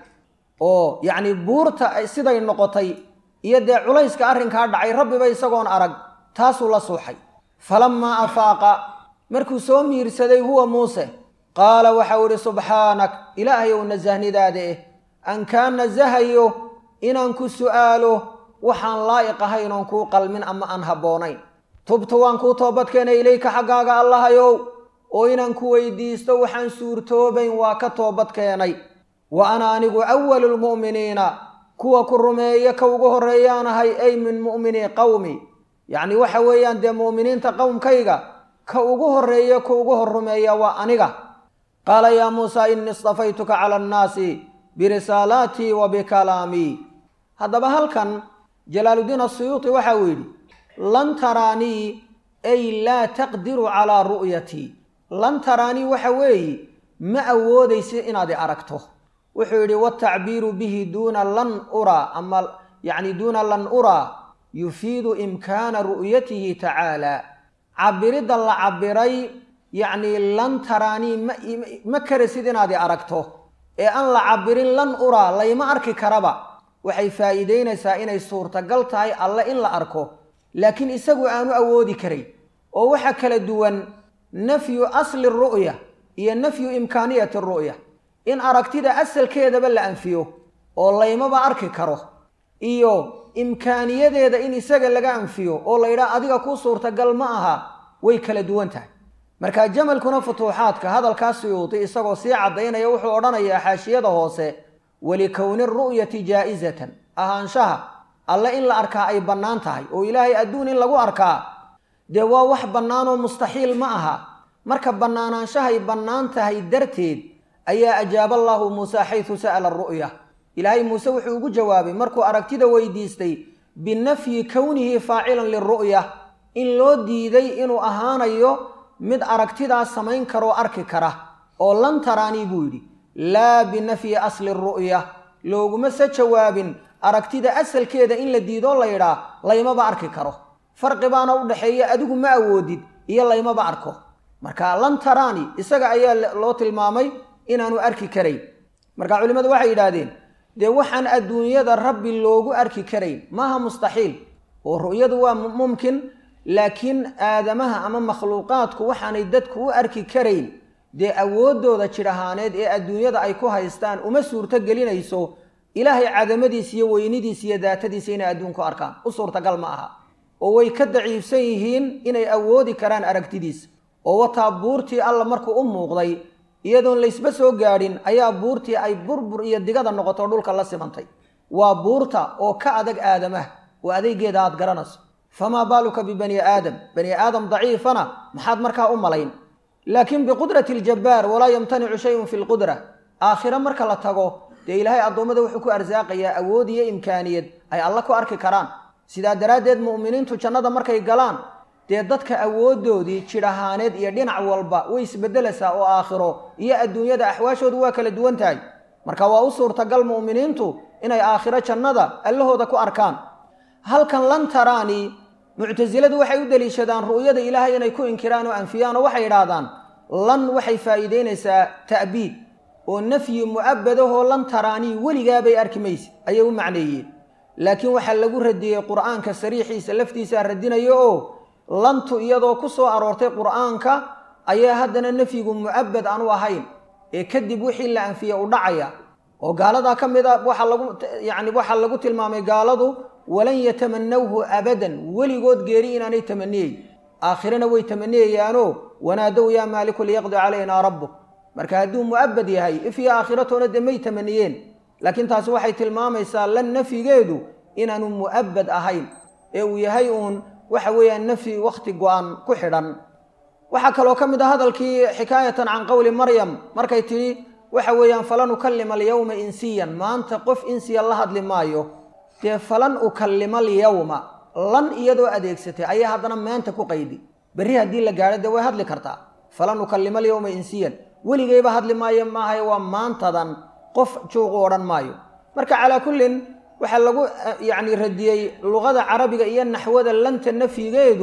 oo yacni buurta siday noqotay iyo dee culayska arrinkaa dhacay rabbiba isagoon arag taasuu la suuxay falammaa afaaqa markuu soo miirsaday huwa muuse qaala waxau idhi subxaanak ilaahayow nasahnidaada eh an kaa nasahayo inaan ku su'aalo waxaan laa'iq ahayn oon kuu qalmin ama aan habboonayn tubtu waan kuu toobadkeenay ilayka xaggaaga allahayow oo inaan ku weydiisto waxaan suurtoobayn waa ka toobad keenay wa ana anigu awalu lmu'miniina kuwa ku rumeeya ka ugu horreeyaanahay ay min mu'minii qowmi yacni waxa weeyaan dee mu'miniinta qowmkayga ka ugu horreeya ka ugu hor rumeeya waa aniga qaala yaa muusaa innii istafaytuka cala annaasi birisaalaatii wa bikalaamii haddaba halkan jalaaluddiin asuyuuti waxa uu yidhi lan taraanii ay laa taqdiru calaa ru'yatii lan taraanii waxa weeye ma awoodaysi inaad i aragto wuxuu yidhi watacbiiru bihi duuna lan uraa ama yacni duuna lan uraa yufiidu imkaana ru'yatihi tacaala cabiridda la cabiray yacnii lan taraanii ma ma karasid inaad i aragto ee aan la cabirin lan uraa layma arki karaba waxay faa'iideynaysaa inay suurtagal tahay alle in la arko laakiin isagu aanu awoodi karay oo waxa kala duwan nafyu asli ru'ya iyo nafyu imkaaniyati ru'ya in aragtida asalkeedaba la anfiyo oo laymaba arki karo iyo imkaaniyadeeda in isaga laga anfiyo oo la yidhaha adiga kuu suurtagal ma aha way kala duwan tahay marka jamalkuna futuuxaadka hadalkaa suyuudi isagoo sii caddaynaya wuxuu odhanayaa xaashiyada hoose walikowni ru'yati jaa'isatan ahaanshaha alle in la arkaa ay bannaan tahay oo ilaahay adduun in lagu arkaa dee waa wax bannaanoo mustaxiil ma aha marka bannaanaanshahay bannaan tahay darteed ayaa ajaaba allaahu muuse xaysu sa'ala ru'ya ilaahay muuse wuxuu ugu jawaabay markuu aragtida weydiistay binafyi kownihi faacilan liru'ya in loo diiday inuu ahaanayo mid aragtidaas samayn karoo arki kara oo lan taraanii buu yidhi laa binafyi asli ru'ya looguma se jawaabin aragtida asalkeeda in la diidoo la yidhaa laymaba arki karo farqi baana u dhaxeeya adigu ma awoodid iyo laymaba arko marka lan taraani isaga ayaa loo tilmaamay inaanu arki karayn marka culimmadu waxay yidhaahdeen dee waxaan adduunyada rabbi loogu arki karayn maaha mustaxiil oo ru'yadu waa mumkin laakiin aadamaha ama makhluuqaadku waxaanay dadku u arki karayn dee awooddooda jidh ahaaneed ee adduunyada ay ku haystaan uma suurto gelinayso ilaahay cadamadiis iyo weynidiis iyo daatadiisa inay adduunku arkaan u suurtagal ma aha oo way ka daciifsan yihiin inay awoodi karaan aragtidiisa oo wataa buurtii alla markuu u muuqday iyadoon laysba soo gaadhin ayaa buurtii ay burbur iyo digada noqoto dhulka la simantay waa buurta oo ka adag aadamaha oo adeygeeda aad garanayso famaa baaluka bibani aadam bani aadam daciifana maxaad markaa u malayn laakiin biqudrati aljabbaar walaa yamtanicu shayun fi lqudra aakhire marka la tago dee ilaahay addoommada wuxuu ku arsaaqayaa awood iyo imkaaniyad ay alla ku arki karaan sidaa daraaddeed mu'miniintu jannada markay galaan dee dadka awooddoodii jidh ahaaneed iyo dhinac walba way isbeddelaysaa oo aakhiro iyo adduunyada axwaashoodu waa kala duwan tahay marka waa u suurtagal mu'miniintu inay aakhiro jannada allahooda ku arkaan halkan lan taraanii muctasiladu waxay u deliishadaan ru'yada ilaahay inay ku inkiraan oo anfiyaan oo waxay idhaahdaan lan waxay faa'iideynaysaa ta'biid oo nafyi mu'abadahoo lan taraanii weligaabay arki mayse ayay u macneeyeen laakiin waxaa lagu radiyey qur'aanka sariixiisa laftiisaa radinayo oo lantu iyadoo ku soo aroortay qur'aanka ayaa haddana nafyigu mu'abad aanu ahayn ee kadib wixii la anfiye u dhacaya oo gaaladaa ka mid a waxaa lagu yacni waxaa lagu tilmaamay gaaladu walan yatamanawhu abadan weligood geeri inaanay tamaniyeyn aakhirana way tamaniyayaanoo wanaadow yaa maaliku liyaqdi calaynaa rabbuk marka hadduu mu'abad yahay if iyo aakhiratoona dee may tamaniyeen laakiin taasi waxay tilmaamaysaa lan nafyigeedu inaanu mu'abad ahayn ee uu yahay uun waxa weeyaan nafyi wakhti go-an ku xidhan waxaa kaloo ka mid ah hadalkii xikaayatan can qowli maryam markay tidhi waxa weeyaan falan ukallima alyawma insiyan maanta qof insiya la hadli maayo dee falan ukallima alyawma lan iyadoo adeegsatay ayaa haddana maanta ku qaydi berri haddii la gaadho dee way hadli kartaa falan ukallima alyawma insiyan weligayba hadli maayo maahaye waa maantadan qof juuqu odhan maayo marka calaa kullin waxaa lagu yacni radiyey luqada carabiga iyo naxwada lanta nafyigeedu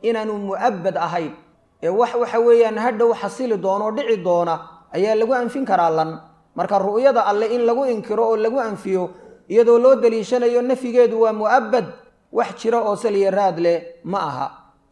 inaanu mu'abbad ahayn ee wax waxa weeyaan hadhow xasili doono oo dhici doona ayaa lagu anfin karaa lan marka ru'yada alle in lagu inkiro oo lagu anfiyo iyadoo loo daliishanayo nafyigeedu waa mu'abbad wax jira oo saliya raad leh ma aha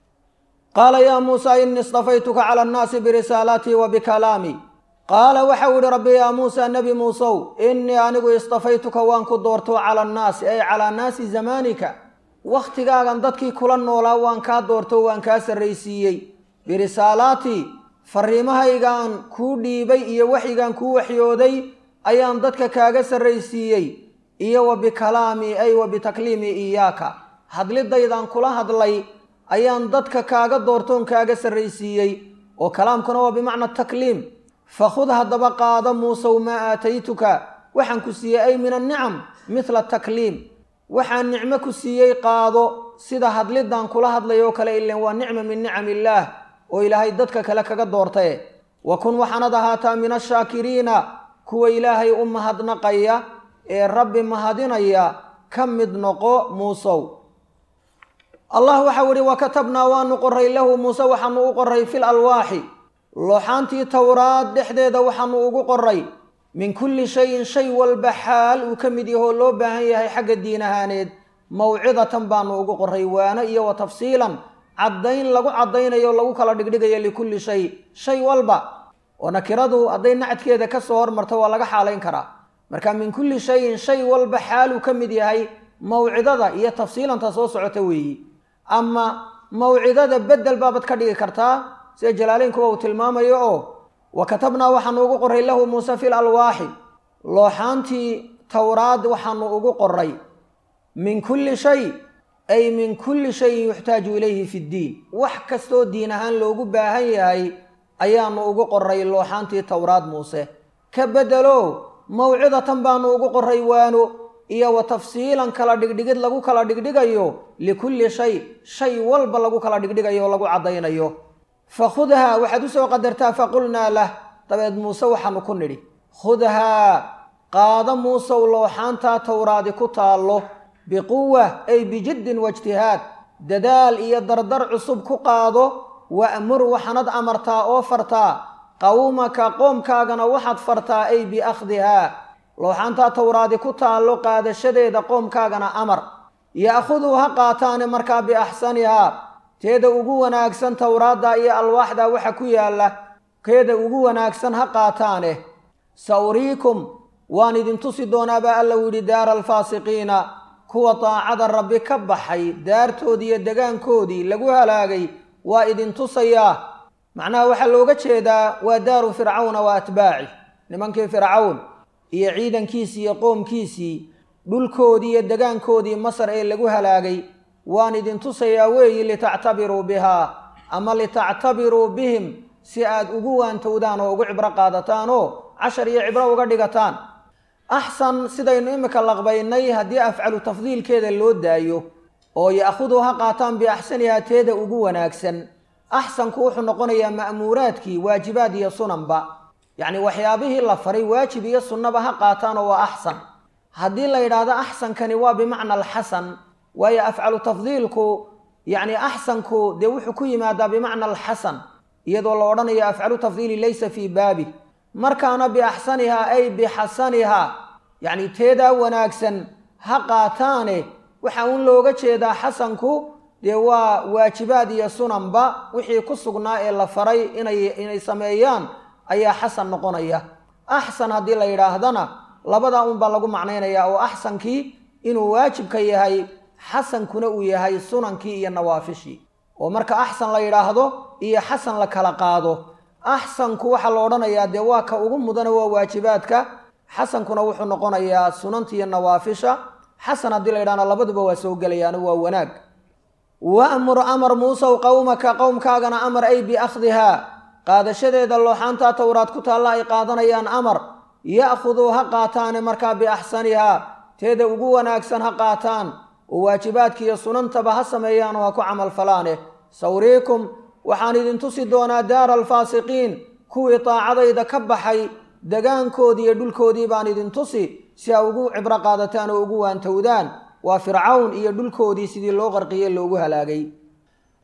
qaala yaa muusaa innii istafaytuka cala annaasi birisaalaatii wa bikalaamii qaala waxau yihi rabbi yaa muusaa nebi muusow innii anigu istafaytuka waan ku doorto cala annaasi ay calaa naasi zamaanika wakhtigaagan dadkii kula noolaa waan kaa doorto waan kaa sarraysiiyey birisaalaatii fariimahaygaan kuu dhiibay iyo waxyigaan kuu waxyooday ayaan dadka kaaga sarraysiiyey iyo wa bikalaamii ay wa bitakliimii iyaaka hadlidaydaan kula hadlay ayaan dadka kaaga doortoon kaaga sarraysiiyey oo kalaamkuna waa bimacna takliim fakhud haddaba qaado muusow maa aataytuka waxaan ku siiyey ay min annicam midla takliim waxaan nicmo ku siiyey qaado sida hadlidan kula hadlay oo kale ilen waa nicma min nicam illaah oo ilaahay dadka kale kaga doortaye wa kun waxaanad ahaataa min ashaakiriina kuwa ilaahay u mahadnaqaya ee rabbi mahadinaya ka mid noqo muusow allah waxau ihi wa katabnaa waanu qoray lahu muuse waxaanu u qoray fil alwaaxi looxaantii towraad dhexdeeda waxaanu ugu qoray min kulli shayin shay walba xaal uu ka mid yahoo loo baahan yahay xagga diin ahaaneed mawcidatan baanu ugu qoray waano iyo wa tafsiilan caddayn lagu caddaynayo lagu kala dhigdhigayo likulli shay shay walba oo nakiradu hadday nacadkeeda ka soo hormarto waa laga xaalayn karaa marka min kulli shayin shay walba xaal uu ka mid yahay mawcidada iyo tafsiilanta soo socota weeyi ama mawcidada bedel baabad ka dhigi kartaa sida jalaaleynkuwa uu tilmaamayo oo wa katabnaa waxaanu ugu qoray lahu muuse fil alwaaxi looxaantii towraad waxaanu ugu qoray min kulli shay ay min kulli shayin yuxtaaju ilayhi fi ddiin wax kastoo diin ahaan loogu baahan yahay ayaanu ugu qoray looxaantii towraad muuse ka bedelo mawcidatan baanu ugu qoray waano iyo wa tafsiilan kala dhigdhigid lagu kala dhigdhigayo likulli shay shay walba lagu kala dhigdhigayo o lagu caddaynayo fakhudhaa waxaad usoo qadartaa faqulnaa lah dabeed muuse waxaanu ku nidhi khudhaa qaado muusow looxaantaa towraadi ku taallo biquwa ay bijiddin waijtihaad dadaal iyo dardar cusub ku qaado wa'mur waxaanad amartaa oo fartaa qawmaka qoomkaagana waxaad fartaa ay biakhdihaa looxaantaa towraadi ku taallo qaadashadeeda qoomkaagana amar ya'khuduu ha qaataane markaa biaxsanihaa teeda ugu wanaagsan towraadda iyo alwaaxda waxa ku yaalla keeda ugu wanaagsan ha qaataane sa uriikum waan idin tusi doonaabaa alla u yidhi daara alfaasiqiina kuwa daacada rabbi ka baxay daartoodii iyo degaankoodii lagu halaagay waa idin tusayaa macnaha waxaa looga jeedaa waa daaru fircawna wa atbaaci nimankii fircawn iyo ciidankiisii iyo qoomkiisii dhulkoodii iyo degaankoodii masar ee lagu halaagay waan idin tusayaa weeyi litactabiruu bihaa ama litactabiruu bihim si aad ugu waantowdaan oo ugu cibro qaadataan oo cashar iyo cibro uga dhigataan axsan sidaynu imika laqbaynay haddii afcalu tafdiilkeeda loo daayo oo ya'khuduu ha qaataan biaxsanihaa teeda ugu wanaagsan axsanku wuxuu noqonayaa ma'muuraadkii waajibaad iyo sunanba yacni waxyaabihii la faray waajib iyo sunnaba ha qaataanoo waa axsan haddii la yidhaahdo axsankani waa bimacna alxasan waayo afcalu tafdiilku yacni axsanku dee wuxuu ku yimaadaa bimacna alxasan iyadoo la odhanayo afcalu tafdiili laysa fii baabi markaana biaxsanihaa ay bixasanihaa yacni teedaa wanaagsan ha qaataane waxaa uun looga jeedaa xasanku dee waa waajibaad iyo sunanba wixii ku sugnaa ee la faray inay inay sameeyaan ayaa xasan noqonaya axsan haddii la yidhaahdana labadaa unbaa lagu macnaynayaa oo axsankii inuu waajibka yahay xasankuna uu yahay sunankii iyo nawaafishii oo marka axsan la yidhaahdo iyo xasan la kala qaado axsanku waxaa la odhanayaa dee waa ka ugu mudana waa waajibaadka xasankuna wuxuu noqonayaa sunanta iyo nawaafisha xasan haddii la yidhahdo labaduba waa soo gelayaano waa wanaag wa'mur amar muusow qowmaka qowmkaagana amar ay biakhdihaa qaadashadeeda looxaantaa towraad ku taalla ay qaadanayaan amar ya'khuduu ha qaataane markaa biaxsanihaa teeda ugu wanaagsan ha qaataan oo waajibaadkiiyo sunantaba ha sameeyaan oo ha ku camalfalaane sawriikum waxaan idin tusi doonaa daara alfaasiqiin kuwii daacadayda ka baxay degaankoodii iyo dhulkoodii baan idin tusi si a ugu cibro qaadataan oo ugu waantowdaan waa fircawn iyo dhulkoodii sidii loo qarqiyey loogu halaagay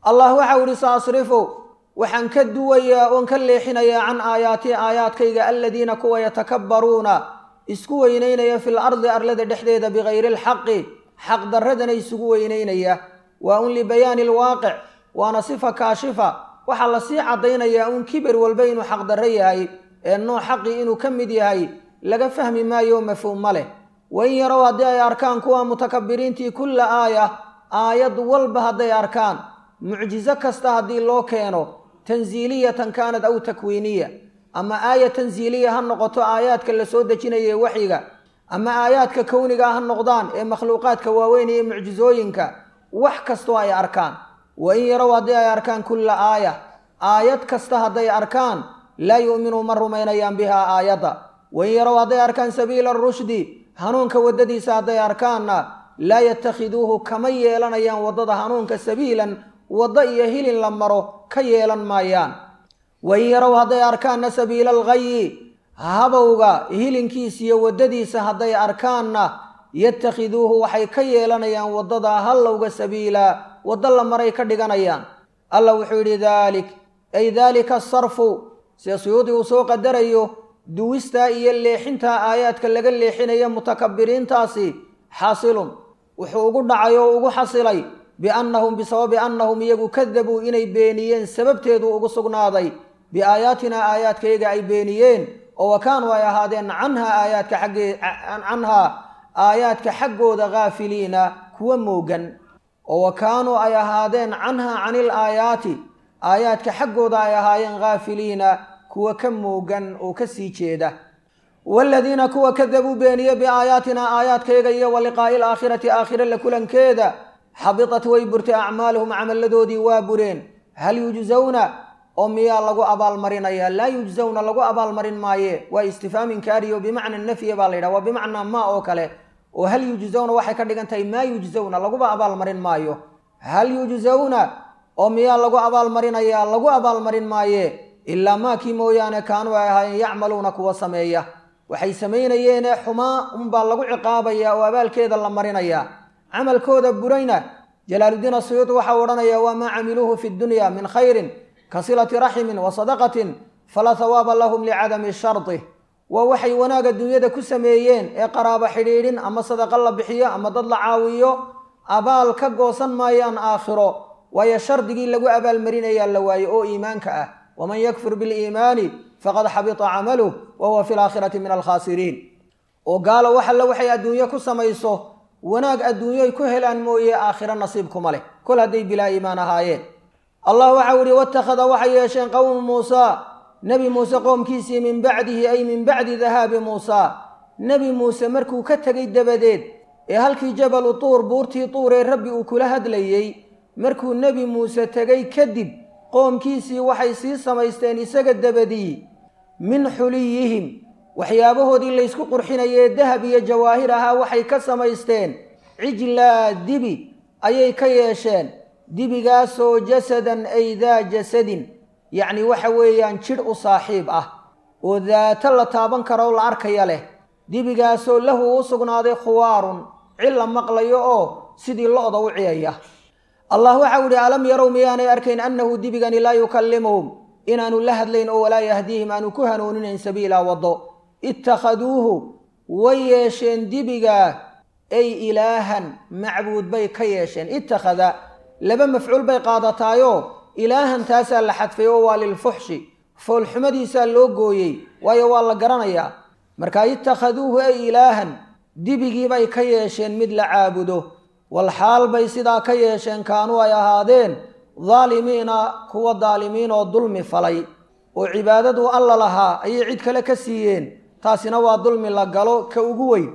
allah waxau ihi saasrifu waxaan ka duwayaa oon ka leexinayaa can aayaatii aayaadkayga aladiina kuwa yatakabbaruuna isku weynaynaya fil ardi arlada dhexdeeda bikayri alxaqi xaqdarradana isugu weynaynaya waa un libayaani alwaaqic waana sifa kaashifa waxaa lasii caddaynayaa uun kiber walba inuu xaqdarro yahay ee nooc xaqii inuu ka mid yahay laga fahmi maayo mafhuum ma leh wain yarow haddii ay arkaan kuwa mutakabiriintii kulla aaya aayad walba hadday arkaan mucjiso kasta haddii loo keeno tansiiliyatan kaanad aw takwiiniya ama aaya tansiiliya ha noqoto aayaadka la soo dejinaya ee waxyiga ama aayaadka kowniga ha noqdaan ee makhluuqaadka waaweyn iyo mucjisooyinka wax kastoo ay arkaan wain yarow haddii ay arkaan kulla aaya aayad kasta hadday arkaan laa yu'minuu ma rumaynayaan bihaa aayadda wain yarow hadday arkaan sabiila arushdi hanuunka waddadiisa hadday arkaanna laa yatakhiduuhu kama yeelanayaan waddada hanuunka sabiilan waddo iyo hilin la maro ka yeelan maayaan wain yarow hadday arkaanna sabiila alghayi habowga hilinkiisa iyo waddadiisa hadday arkaanna yatakhiduuhu waxay ka yeelanayaan waddada hallowga sabiila waddo la maray ka dhiganayaan alla wuxuu yidhi daalik ay daalika asarfu sida suyuudi uu soo qadarayo duwistaa iyo leexintaa aayaadka laga leexinaya mutakabiriintaasi xaasilun wuxuu ugu dhacay oo ugu xasilay biannahum bisababi annahum iyagu kadabuu inay beeniyeen sababteedu ugu sugnaaday biaayaatinaa aayaadkayaga ay beeniyeen oo wa kaanuu ay ahaadeen canhaa aayaadka xaggee canhaa aayaadka xaggooda haafiliina kuwa moogan oo wa kaanuu ay ahaadeen canhaa canil aayaati aayaadka xaggooda ay ahaayeen haafiliina kuwa ka moogan oo ka sii jeeda waaladiina kuwa kadabuu beeniye biaayaatinaa aayaadkayaga iyo wa liqaa'i alaakhirati aakhire la kulankeeda xabitat way burtay acmaaluhum camalladoodii waa bureen hal yujzawna oo miyaa lagu abaalmarinaya laa yujzawna lagu abaalmarin maaye waa istifhaam inkaariyo bimacna nafya baa la yidhaha waa bimacnaa maa oo kale oo hal yujzawna waxay ka dhigan tahay maa yujzawna laguba abaalmarin maayo hal yujzawna oo miyaa lagu abaalmarinayaa lagu abaalmarin maaye ilaa maakii mooyaane kaanuu ay ahaayeen yacmaluuna kuwa sameeya waxay samaynayeene xumaa unbaa lagu ciqaabayaa oo abaalkeeda la marinayaa camalkooda burayna jalaaluddiin asuyuudi waxau odhanayaa waa maa camiluuhu fi dunya min khayrin ka silati raximin wa sadaqatin falaa hawaaba lahum licadami shardi waa waxay wanaagga dunyada ku sameeyeen ee qaraabo xidhiidhin ama sadaqa la bixiyo ama dad la caawiyo abaal ka goosan maayaan aakhiro waayo shardigii lagu abaalmarinayaa la waaye oo iimaanka ah waman yakfur biliimaani faqad xabita camaluh wa huwa fi laakhirati min alkhaasiriin oo gaalo wax alle waxay adduunyo ku samayso wanaag adduunyoy ku helaan mooye aakhiro nasiibkuma leh kol hadday bilaa iimaan ahaayeen allah waxau ihi watakhada waxay yeesheen qowmu muusaa nebi muuse qoomkiisii min bacdihi ay min bacdi dahaabi muusaa nebi muuse markuu ka tegay dabadeed ee halkii jabalu tuur buurtii tuur ee rabbi uu kula hadlayey markuu nebi muuse tegay kadib qoomkiisii waxay sii samaysteen isaga dabadii min xuliyihim waxyaabahoodii laysku qurxinayee dahab iyo jawaahir ahaa waxay ka samaysteen cijlaa dibi ayay ka yeesheen dibigaasoo jasadan ay daa jasadin yacni waxa weeyaan jidh u saaxiib ah oo daato la taaban karo la arkaya leh dibigaasoo lahu u sugnaaday khuwaarun cil la maqlayo oo sidii lo-da u ciyaya allah waxau idhi alam yarow miyaanay arkayn annahu dibigani laa yukallimuhum inaanu la hadlayn oo walaa yahdiihim aanu ku hanuuninayn sabiilaa waddo ittakhaduuhu way yeesheen dibigaa ay ilaahan macbuud bay ka yeesheen ittakhada laba mafcuul bay qaadataayo ilaahan taasaa la xadfay oo waa lilfuxshi foolxumadiisaa loo gooyey waayo waa la garanayaa marka ittakhaduuhu ay ilaahan dibigiibay ka yeesheen mid la caabudo walxaal bay sidaa ka yeesheen kaanuu ay ahaadeen daalimiina kuwa daalimiin oo dulmi falay oo cibaadadu alla lahaa ayay cid kale ka siiyeen taasina waa dulmi la galo ka ugu weyn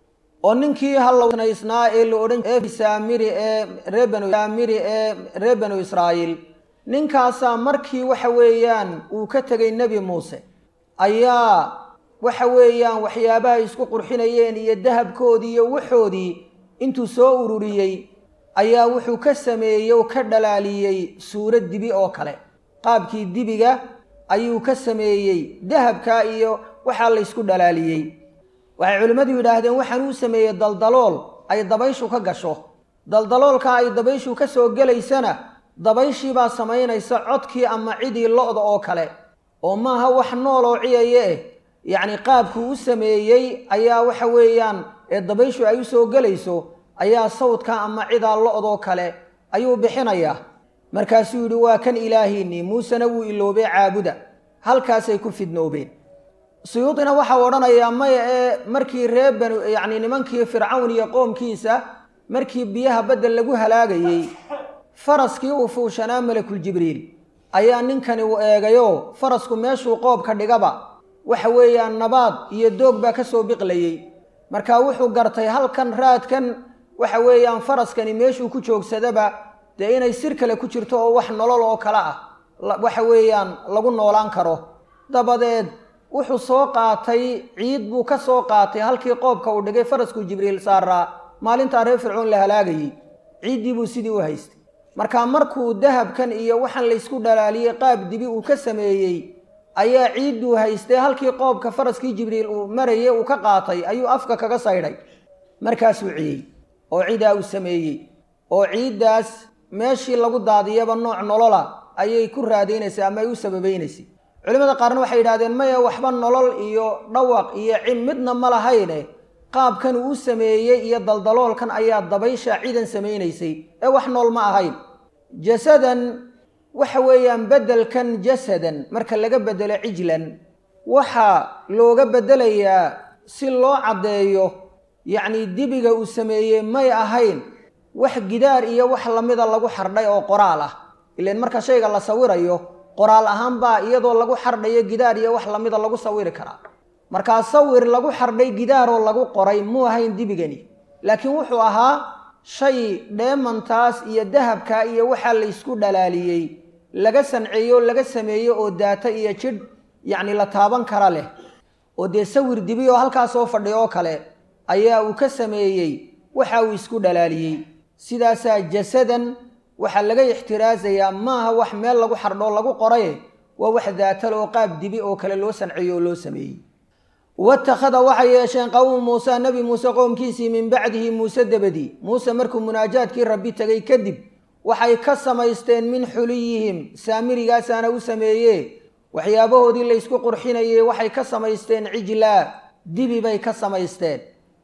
oo ninkii hallownaysnaa ee la odhan saamiri ee reebansaamiri ee reer banu israa'iil ninkaasaa markii waxa weeyaan uu ka tegay nebi muuse ayaa waxa weeyaan waxyaabaha isku qurxinayeen iyo dahabkoodii iyo waxoodii intuu soo ururiyey ayaa wuxuu ka sameeyey oo ka dhalaaliyey suurad dibi oo kale qaabkii dibiga ayuu ka sameeyey dahabkaa iyo waxaa laysku dhalaaliyey waxay culimmadu yidhaahdeen waxaan uu sameeyey daldalool ay dabayshu ka gasho daldaloolka ay dabayshu ka soo gelaysana dabayshii baa samaynaysa codkii ama cidii lo-da oo kale oo maaha wax nool oo ciyaye eh yacni qaabkuu u sameeyey ayaa waxa weeyaan ee dabayshu ay u soo gelayso ayaa sawdka ama cidaa lo-doo kale ayuu bixinayaa markaasuu yidhi waa kan ilaahiinnii muusena wuu iloobay caabuda halkaasay ku fidnoobeen suyuudina waxau odhanayaa maya ee markii ree banu yacni nimankii fircawn iyo qoomkiisa markii biyaha badda lagu halaagayey faraskii uu fuushanaa malakuljibriil ayaa ninkani uu eegayoo farasku meeshuu qoobka dhigaba waxa weeyaan nabaad iyo doog baa ka soo biqlayey marka wuxuu gartay halkan raadkan waxa weeyaan faraskani meeshuu ku joogsadaba dee inay sir kale ku jirto oo wax nolol oo kale ah waxa weeyaan lagu noolaan karo dabadeed wuxuu soo qaatay ciid buu ka soo qaatay halkii qoobka uu dhigay farasku jibriil saaraa maalintaa reer fircoon la halaagayey ciiddii buu sidii u haystay marka markuu dahabkan iyo waxaan laysku dhalaaliyey qaab dibi uu ka sameeyey ayaa ciidduu haystay halkii qoobka faraskii jibriil uu marayey uu ka qaatay ayuu afka kaga saydhay markaasuu ciyey oo cidaa uu sameeyey oo ciiddaas meeshii lagu daadiyaba nooc nolola ayay ku raadaynaysay ama ay u sababaynaysay culimmada qaarna waxay yidhahdeen maya waxba nolol iyo dhawaq iyo cim midna ma lahayne qaabkan uu u sameeyey iyo daldaloolkan ayaa dabaysha ciidan samaynaysay ee wax nool ma ahayn jasadan waxa weeyaan beddelkan jasadan marka laga beddelo cijlan waxaa looga beddelayaa si loo caddeeyo yacnii dibiga uu sameeyey may ahayn wax gidaar iyo wax lamida lagu xardhay oo qoraal ah ilaan marka shayga la sawirayo qoraal ahaan baa iyadoo lagu xardhayo gidaar iyo wax lamida lagu sawiri karaa markaa sawir lagu xardhay gidaaroo lagu qoray muu ahayn dibigani laakiin wuxuu ahaa shay dheemantaas iyo dahabka iyo waxaa laysku dhalaaliyey laga sanceeyo laga sameeyo oo daata iyo jidh yacni la taaban kara leh oo dee sawir dibi oo halkaas soo fadhiy oo kale ayaa uu ka sameeyey waxa uu isku dhalaaliyey sidaasaa jasadan waxaa laga ixtiraasayaa maaha wax meel lagu xardhoo lagu qoraye waa wax daatal oo qaab dibi oo kale loo sanceeyo oo loo sameeyey watakhada waxay yeesheen qowmu muuse nebi muuse qowmkiisii min bacdihi muuse dabadii muuse markuu munaajaadkii rabbi tegay kadib waxay ka samaysteen min xuliyihim saamirigaasaana u sameeye waxyaabahoodii laysku qurxinayey waxay ka samaysteen cijlaa dibi bay ka samaysteen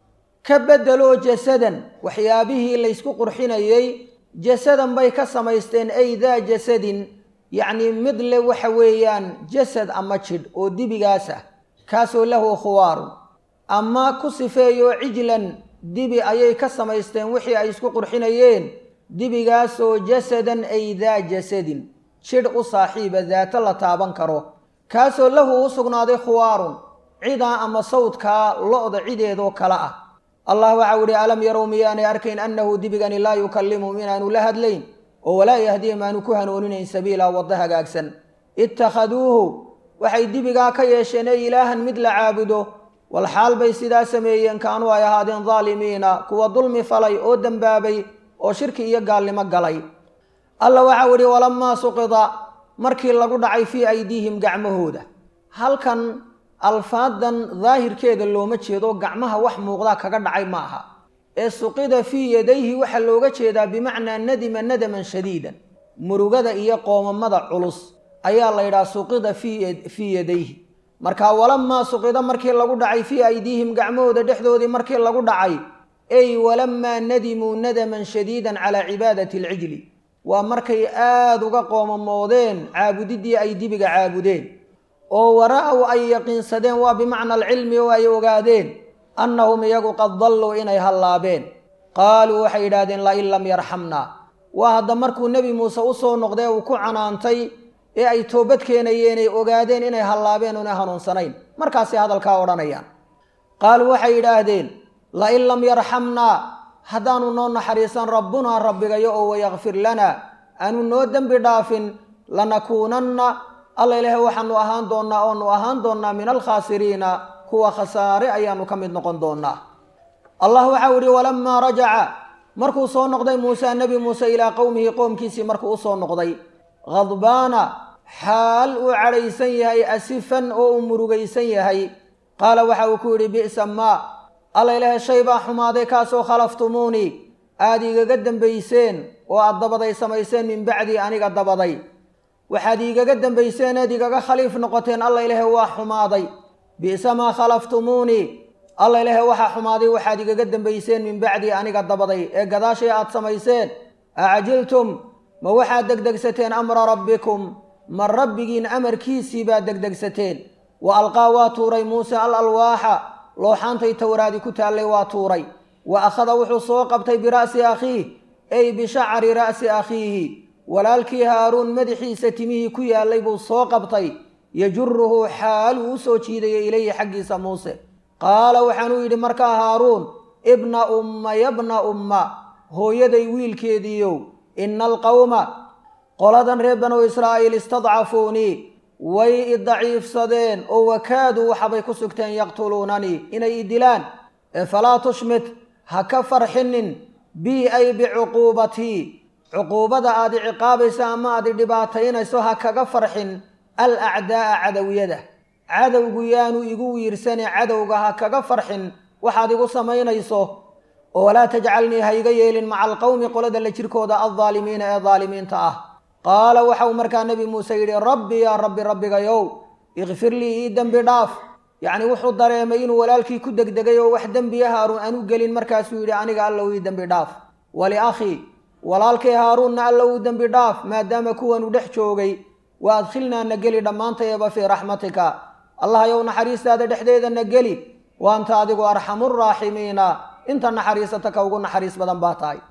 ka beddeloo jasadan waxyaabihii laysku qurxinayey jasadan bay ka samaysteen ay daa jasadin yacnii mid le waxa weeyaan jasad ama jidh oo dibigaas ah kaasoo lahu khuwaarun ama ku sifeeyo cijlan dibi ayay ka samaysteen wixii ay isku qurxinayeen dibigaasoo jasadan ay daa jasadin jidh u saaxiiba daato la taaban karo kaasoo lahu u sugnaaday khuwaarun cidaa ama sawdkaa lo-da cideedoo kale ah allah waxau ihi alam yarow miyaanay arkayn annahu dibigani laa yukallimuhum inaanu la hadlayn oo walaa yahdihim aanu ku hanuuninayn sabiila waddo hagaagsan ittakhaduuhu waxay dibigaa ka yeesheen ee ilaahan mid la caabudo walxaal bay sidaa sameeyeen kaanuu ay ahaadeen daalimiina kuwa dulmi falay oo dembaabay oo shirki iyo gaalnimo galay alla waxau idhi walamaa suqida markii lagu dhacay fii aydiihim gacmahooda halkan alfaadan daahirkeeda looma jeedo gacmaha wax muuqdaa kaga dhacay ma aha ee suqida fii yadayhi waxaa looga jeedaa bimacnaa nadima nadaman shadiidan murugada iyo qoomamada culus ayaa la yidhaha suqida fii yadayhi marka walamaa suqida markii lagu dhacay fii aydiihim gacmahooda dhexdoodii markii lagu dhacay ey walamaa nadimuu nadaman shadiidan calaa cibaadati alcijli waa markay aada uga qoomamoodeen caabudidii ay dibiga caabudeen oo wara-w ay yaqiinsadeen waa bimacna alcilmi oo ay ogaadeen annahum iyagu qad dalluu inay hallaabeen qaaluu waxay yidhahdeen lain lam yarxamna waa hadda markuu nebi muuse usoo noqdee uu ku canaantay ee ay toobad keenayeen ay ogaadeen inay hallaabeen una hanuunsanayn markaasay hadalkaa odhanayaan qaaluu waxay yidhaahdeen lain lam yarxamnaa haddaanu noo naxariisan rabbunaa rabbigayo oo wayakfir lanaa aanu noo dembi dhaafin lanakuunanna alla ilaahay waxaanu ahaan doonnaa oonu ahaan doonnaa min alkhaasiriina kuwa khasaare ayaanu ka mid noqon doonnaa allah waxau idhi walamaa rajaca markuu soo noqday muuse nebi muuse ilaa qowmihi qoomkiisii markuu usoo noqday khadbaana xaal uu cadhaysan yahay asifan oo uu murugaysan yahay qaala waxa uu ku yidhi bi'sa maa alla ilaahay shay baa xumaaday kaasoo khalaftumuunii aada igaga dembayseen oo aad dabaday samayseen min bacdii aniga dabaday waxaad iigaga dambayseen eed igaga khaliif noqoteen alla ilaahe waa xumaaday bi'sa maa khalaftumuunii alla ilaahe waxaa xumaaday waxaad igaga dambayseen min bacdii aniga dabaday ee gadaashay aad samayseen acjiltum ma waxaad degdegsateen amra rabbikum ma rabbigiin amarkiisii baad degdegsateen wa alqaa waa tuuray muuse al alwaaxa looxaantay towraadi ku taallay waa tuuray wa akhada wuxuu soo qabtay bira'si akhiih ay bishacri ra'si akhiihi walaalkii haaruun madaxiisa timihii ku yaallay buu soo qabtay yajuruhu xaaluu u soo jiidaya ilayhi xaggiisa muuse qaala waxaanuu yidhi markaa haaruun ibna umma yabna umma hooyaday wiilkeediiyow ina alqawma qoladan reer banu israa'iil istadcafuunii way i daciifsadeen oo wakaaduu waxabay ku sugteen yaqtuluunanii inay i dilaan ee falaa tushmit ha ka farxinin bii ay bicuquubatii cuquubada aad i ciqaabaysa ama aad i dhibaataynayso ha kaga farxin al acdaa'a cadowiyada cadowgu yaanu igu wiirsane cadowga ha kaga farxin waxaad igu samaynayso oo walaa tajcalnii ha iga yeelin maca alqowmi qolada la jirkooda aldaalimiina ee daalimiinta ah qaala waxau markaa nebi muuse yidhi rabbi yaa rabbi rabbigayow ikfir lii ii dembi dhaaf yacni wuxuu dareemay inuu walaalkii ku degdegay oo wax dembiya haaruun aanu gelin markaasuu yidhi aniga allow ii dembi dhaaf waliakhii walaalkay haaruunna allow ii dembi dhaaf maadaama kuwanu dhex joogay wa adkhilnaa na geli dhammaantayaba fii raxmatika allah yow naxariistaada dhexdeeda na geli waanta adigu arxamuraaximiina inta naxariisata ka ugu naxariis badan baa tahay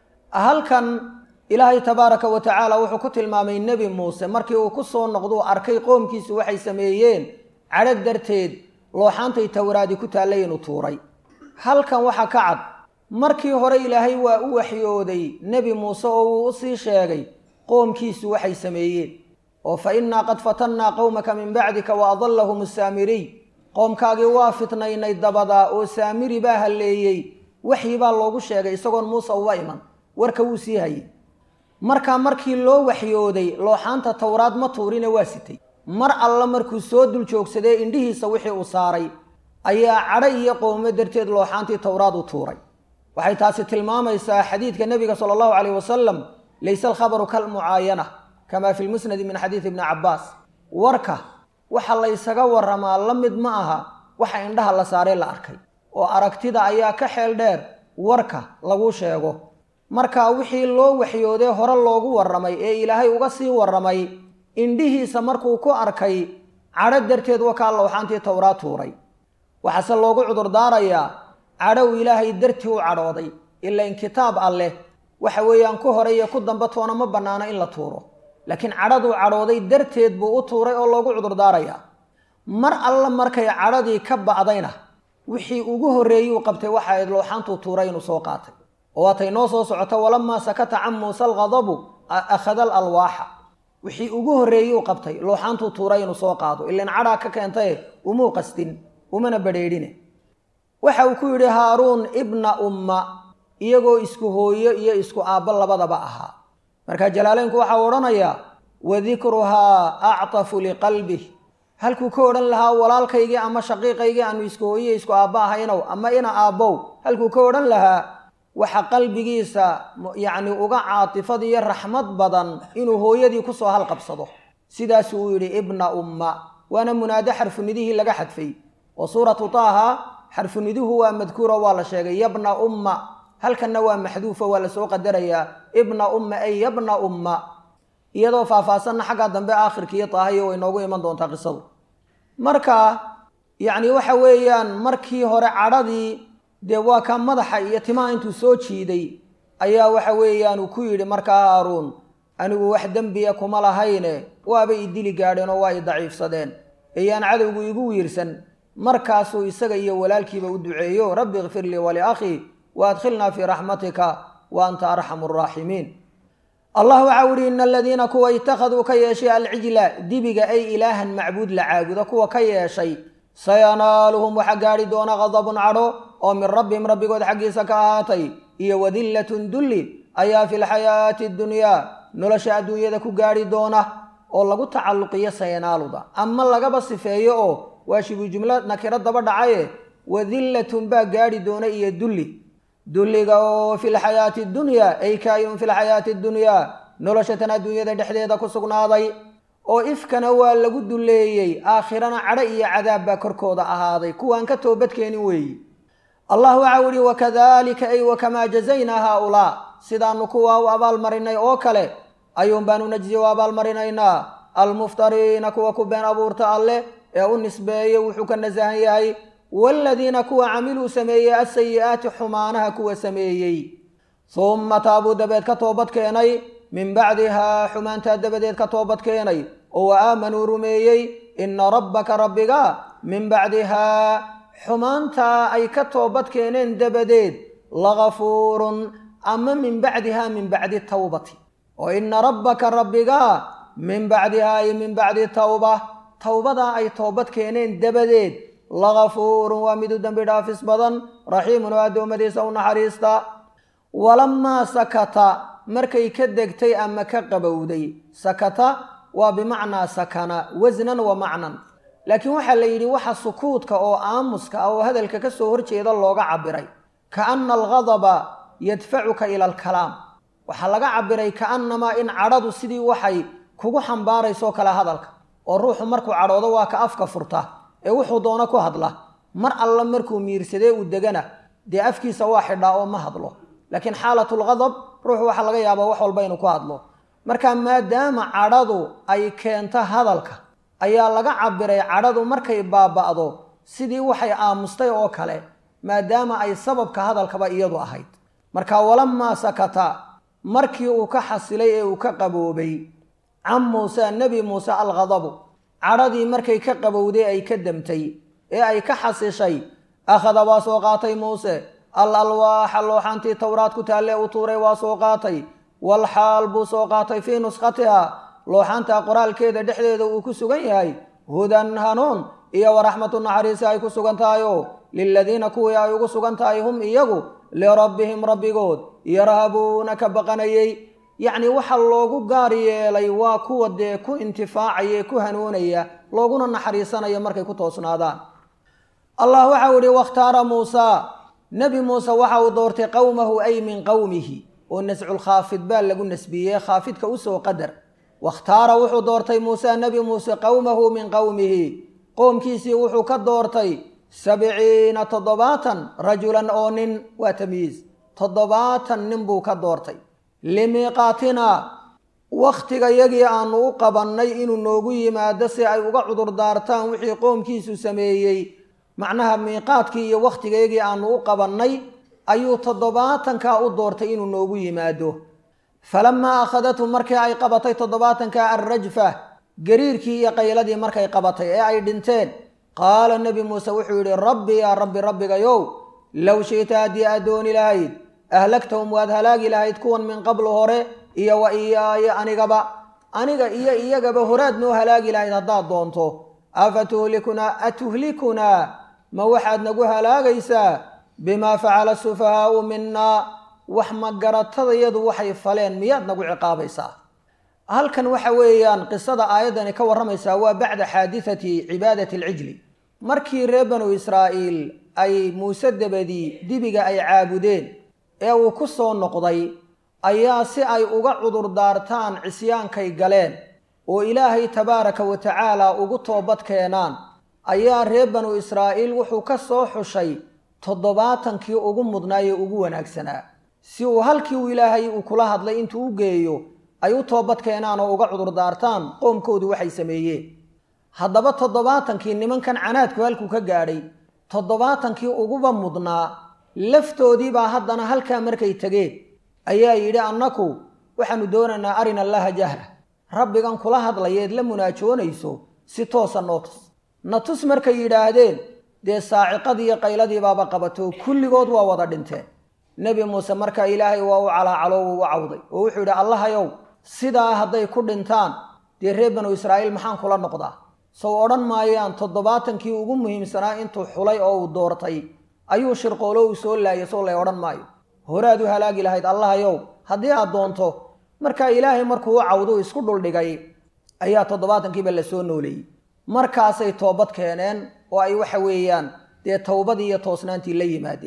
halkan ilaahay tabaaraka wa tacaala wuxuu ku tilmaamay nebi muuse markii uu ku soo noqduu arkay qoomkiisu waxay sameeyeen cadhag darteed looxaantay towraadi ku taallay inuu tuuray halkan waxaa ka cad markii hore ilaahay waa u waxyooday nebi muuse oo uu u sii sheegay qoomkiisu waxay sameeyeen oo fa innaa qad fatannaa qowmaka min bacdika wa adallahum asaamiriy qoomkaagii waa fitnaynay dabadaa oo saamiri baa halleeyey waxyi baa loogu sheegay isagoon muuse uba iman warka wuu sii hayay markaa markii loo waxyooday looxaanta towraad ma tuurine waa sitay mar alla markuu soo dul joogsadee indhihiisa wixii uu saaray ayaa cadho iyo qowmo darteed looxaantii towraad u tuuray waxay taasi tilmaamaysaa xadiidka nebiga sala allahu caleyh wasalam layse alkhabaru kalmucaayana kamaa fi lmusnadi min xadiidi ibni cabbaas warka waxa laysaga waramaa la mid ma aha waxa indhaha la saaree la arkay oo aragtida ayaa ka xeel dheer warka lagu sheego marka wixii loo waxyoodee hore loogu warramay ee ilaahay uga sii warramay indhihiisa markuu ku arkay cadho darteed wakaa lowxaantii towraad tuuray waxaase loogu cudurdaarayaa cadhow ilaahay dartii u cadhooday ilain kitaab alleh waxa weeyaan ku hore iyo ku dambe toona ma bannaano in la tuuro laakiin cadhaduu cadhooday darteed buu u tuuray oo loogu cudurdaarayaa mar alla markay cadhadii ka ba'dayna wixii ugu horreeyuu qabtay waxa ayd looxaantuu tuuray inuu soo qaatay oo waatay noo soo socoto walamaa sakata can muuse alghadabu akhada al alwaaxa wixii ugu horreeyuu qabtay looxaantuu tuuray inuu soo qaado ilan cadhaa ka keentaye umuu qastin umana badheedhine waxa uu ku yidhi haaruun ibna umma iyagoo isku hooyo iyo isku aabbo labadaba ahaa markaa jalaaleynku waxau odhanayaa wadikruhaa actafu liqalbih halkuu ka odhan lahaa walaalkaygii ama shaqiiqaygii aanu isku hooyiyo isku aabbo ahaynow ama ina aabbow halkuu ka odhan lahaa waxa qalbigiisa yacni uga caatifad iyo raxmad badan inuu hooyadii kusoo halqabsado sidaasuu u yidhi ibna umma waana munaado xarfunidihii laga xadfay oo suuratu taaha xarfuniduhu waa madkuuro waa la sheegay yabna umma halkanna waa maxduufo waa lasoo qadarayaa ibna umma ay yabna umma iyadoo faahfaahsanna xagga dambe aakhirkiiyo taahayo way noogu iman doontaa qisadu marka yacni waxa weeyaan markii hore cadhadii dee waa kaa madaxa iyo timaha intuu soo jiiday ayaa waxa weeyaan uu ku yidhi markaa haaruun anigu wax dembiya kuma lahayne waaba i dili gaadheen oo waa i daciifsadeen ayaan cadowgu igu wiirsan markaasuu isaga iyo walaalkiiba u duceeyo rabbi ikfir lii waliakhii wa adkhilnaa fii raxmatika wa anta arxamu araaximiin allah waxaa uhi ina aladiina kuwa ittakhaduu ka yeeshay alcijla dibiga ay ilaahan macbuud la caabudo kuwa ka yeeshay sayanaaluhum waxaa gaadhi doona qadabun cadho oo min rabbihim rabbigood xaggiisa ka ahaatay iyo wadillatun dulli ayaa fi lxayaati ddunyaa nolosha adduunyada ku gaadhi doona oo lagu tacalluqiyo sayanaaluda ama lagaba sifeeyo oo waa shibu jumlo nakiro daba dhacaye wadillatun baa gaadhi doona iyo dulli dulliga oo fi lxayaati dunyaa ay kaayinun fi lxayaati dunyaa noloshatan adduunyada dhexdeeda ku sugnaaday oo ifkana waa lagu dulleeyey aakhirana cadho iyo cadaab baa korkooda ahaaday kuwaan ka toobadkeenin weeyi allah waxa u ihi wakadalika ay wakamaa jazaynaa haaulaa sidaanu kuwaa u abaalmarinay oo kale ayuun baanu najzi u abaalmarinaynaa almuftariina kuwa ku been abuurta alleh ee u nisbeeye wuxuu ka nasahan yahay waaladiina kuwa camiluu sameeyey asayi'aati xumaanaha kuwa sameeyey humma taabuu dabeed ka toobad keenay min bacdihaa xumaantaa dabadeed ka toobad keenay oo wa aamanuu rumeeyey ina rabbaka rabbiga min bacdihaa xumaantaa ay ka toobad keeneen dabadeed lagafuurun ama min bacdihaa min bacdi tawbati oo ina rabbaka rabbiga min bacdihaa ay min bacdi tawba towbadaa ay toobad keeneen dabadeed lagafuurun waa mid u dembi dhaafis badan raxiimun oo addoommadiisa u naxariista walamaa sakata markay ka degtay ama ka qabowday sakata waa bimacnaa sakana wasnan wa macnan laakiin waxaa la yidhi waxa sukuudka oo aamuska ah oo hadalka ka soo horjeeda looga cabiray kaana algadaba yadfacuka ila alkalaam waxaa laga cabiray kaannamaa in cadhadu sidii waxay kugu xambaaraysoo kale hadalka oo ruuxu markuu cadhoodo waa ka afka furta ee wuxuu doono ku hadla mar alla markuu miirsadee uu degana dee afkiisa waa xidhaa oo ma hadlo laakiin xaalatulgadab ruuxu waxaa laga yaabaa wax walba inuu ku hadlo marka maadaama cadhadu ay keento hadalka ayaa laga cabiray cadhadu markay baaba'do sidii waxay aamustay oo kale maadaama ay sababka hadalkaba iyadu ahayd marka walamaa sakata markii uu ka xasilay ee uu ka qaboobay can muuse nebi muuse alghadabu cadhadii markay ka qabowday ay ka damtay ee ay ka xasishay akhada waa soo qaatay muuse al alwaaxa looxantii towraad ku taalle u tuuray waa soo qaatay walxaal buu soo qaatay fii nuskhatiha looxanta qoraalkeeda dhexdeeda uu ku sugan yahay hudan hanuun iyo waraxmatu naxariisi ay ku sugan tahayo liladiina kuwii ay ugu sugan tahay hum iyagu lirabbihim rabbigood yarhabuuna ka baqanayey yacnii waxa loogu gaar yeelay waa kuwa dee ku intifaacaya ku hanuunaya looguna naxariisanaya markay ku toosnaadaan allah waxau ihi wakhtaara muusa nebi muuse waxa uu doortay qowmahu ay min qowmihi oo nasculkhaafid baa lagu nasbiyey khaafidka usoo qadar wakhtaara wuxuu doortay muuse nebi muuse qowmahu min qowmihi qoomkiisii wuxuu ka doortay sabciina toddobaatan rajulan oo nin waa tamyiis toddobaatan nin buu ka doortay limiiqaatinaa waktigayagii aanu u qabannay inuu noogu yimaado si ay uga cudur daartaan wixii qoomkiisu sameeyey macnaha miiqaadkii iyo waktigayagii aanu u qabannay ayuu toddobaatankaa u doortay inuu noogu yimaado falamaa akhadathu markii ay qabatay toddobaatanka alrajfa gariirkii iyo qayladii markay qabatay ee ay dhinteen qaala nebi muuse wuxuu yidhi rabbi yaa rabbi rabbigayow low shi'ta haddii aad dooni lahayd ahlagtahum waad halaagi lahayd kuwan min qablu hore iyo wa iyaaya anigaba aniga iyo iyagaba horaad noo halaagi lahayd haddaad doonto afa tuhlikunaa atuhlikunaa ma waxaad nagu halaagaysaa bimaa facala sufahaau minaa wax magaratadayadu waxay faleen miyaad nagu ciqaabaysaa halkan waxa weeyaan qisada aayaddani ka warramaysaa waa bacda xaadithati cibaadati alcijli markii reer banu israa'iil ay muuse dabadii dibiga ay caabudeen ee uu ku soo noqday ayaa si ay uga cudur daartaan cisyaankay galeen oo ilaahay tabaaraka wa tacaala ugu toobad keenaan ayaa reer banu israa'iil wuxuu ka soo xushay toddobaatankii ugu mudnaayee ugu wanaagsanaa si uu halkii uu ilaahay uu kula hadlay intuu u geeyo ay u toobad keenaan oo uga cudur daartaan qoomkoodu waxay sameeyeen haddaba toddobaatankii nimankan canaadku halkuu ka gaadhay toddobaatankii uguba mudnaa laftoodiibaa haddana halkaa markay tegeen ayaa yidhi annaku waxaanu doonaynaa arina allaha jahra rabbigan kula hadlayeed la munaajoonayso si toosa noo tus na tus markay yidhaahdeen dee saaciqadiiyo qayladiibaaba qabato kulligood waa wada dhinteen nebi muuse marka ilaahay waa u calaacalo wuu u cawday oo wuxuu yidhi allahayow sidaa hadday ku dhintaan dee reer banu israa'iil maxaan kula noqdaa sow odhan maayaan toddobaatankii ugu muhiimsanaa intuu xulay oo uu doortay ayuu shirqoolo uu soo laayay sow lay odhan maayo horaad u halaagi lahayd allahayow haddii aad doonto markaa ilaahay markuu u cawduu isku dhuldhigay ayaa toddobaatankiiba la soo nooleeyey markaasay toobad keeneen oo ay waxa weeyaan dee towbadii iyo toosnaantii la yimaadeen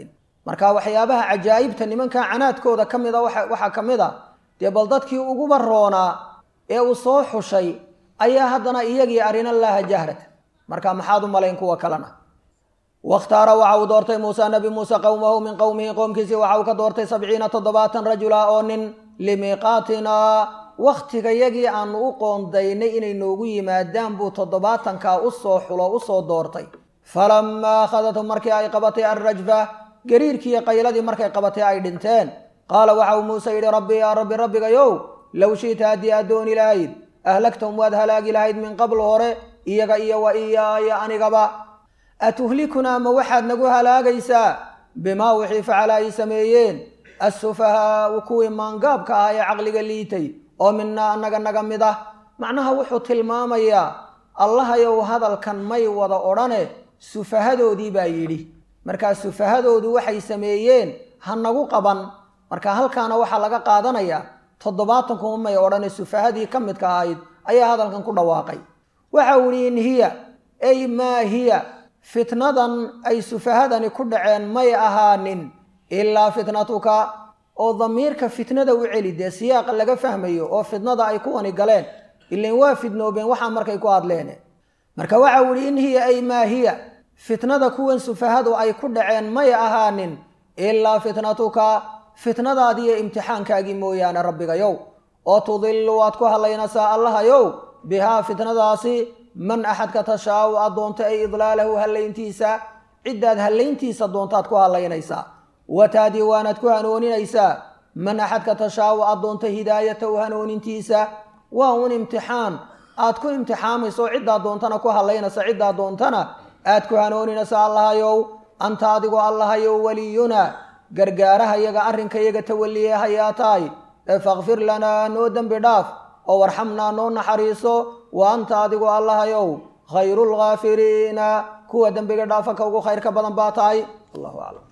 marka waxyaabaha cajaa'ibta nimanka canaadkooda ka mid a waxaa ka mid a dee bal dadkii uguba roonaa ee uu soo xushay ayaa haddana iyagii arina laaha jahrata marka maxaad u malayn kuwa kalena wakhtaara waxa uu doortay muuse nabi muuse qowmahu min qowmihi qoomkiisii waxa uu ka doortay sabciina toddobaatan rajula oo nin limiiqaatinaa waktigayagii aanu u qoondaynay inay noogu yimaadaan buu toddobaatankaa usoo xulo usoo doortay falamaa akhadathum markii ay qabatay alrajfa gariirkiiyo qayladii markay qabatay ay dhinteen qaala waxa uu muuse yidhi rabbi yaa rabbi rabbigayow low shi'ta haddii aad dooni lahayd ahlaktahum waad halaagi lahayd min qabl hore iyaga iyo wa iyaaya anigaba atuhlikunaa ma waxaad nagu halaagaysaa bimaa wixii facala ay sameeyeen assufahaau kuwii maangaabka ah ee caqliga liitay oo minaa annaga naga mid ah macnaha wuxuu tilmaamayaa allahayow hadalkan may wada odhane sufahadoodii baa yidhi markaa sufahadoodu waxay sameeyeen ha nagu qaban marka halkaana waxaa laga qaadanayaa toddobaatankuuma may odhane sufahadii ka midka ahayd ayaa hadalkan ku dhawaaqay waxa uu ihi in hiya ay maa hiya fitnadan ay sufahadani ku dhaceen may ahaanin ilaa fitnatuka oo damiirka fitnada u celi dee siyaaqa laga fahmayo oo fitnada ay kuwani galeen ilan waa fidnoobeen waxaa markay ku hadleene marka waxa uu ihi in hiya ay maa hiya fitnada kuwan sufahadu ay ku dhaceen may ahaanin ilaa fitnatuka fitnadaadiiyo imtixaankaagii mooyaane rabbigayow oo tudillu waad ku hadlaynaysaa allahayow bihaa fitnadaasi man axadka tashaau aad doonto ay idlaalahu hallayntiisa ciddaad hallayntiisa doontaad ku hadlaynaysaa wataadii waanaad ku hanooninaysaa man axadka tashaau aad doonto hidaayatahu hanoonintiisa waa un imtixaan aad ku imtixaamayso ciddaad doontana ku hadlaynaysa ciddaad doontana aad ku hanooninaysa allahayow anta adigoo allahayow weliyuna gargaarahayaga arrinkayaga tawaliye hayaa tahay ee fakfir lanaa noo dembi dhaaf oo warxamnaa noo naxariiso wa anta adigoo allahayow khayru lghaafiriina kuwa dembiga dhaafa ka ugu khayrka badan baa tahay allahu aclam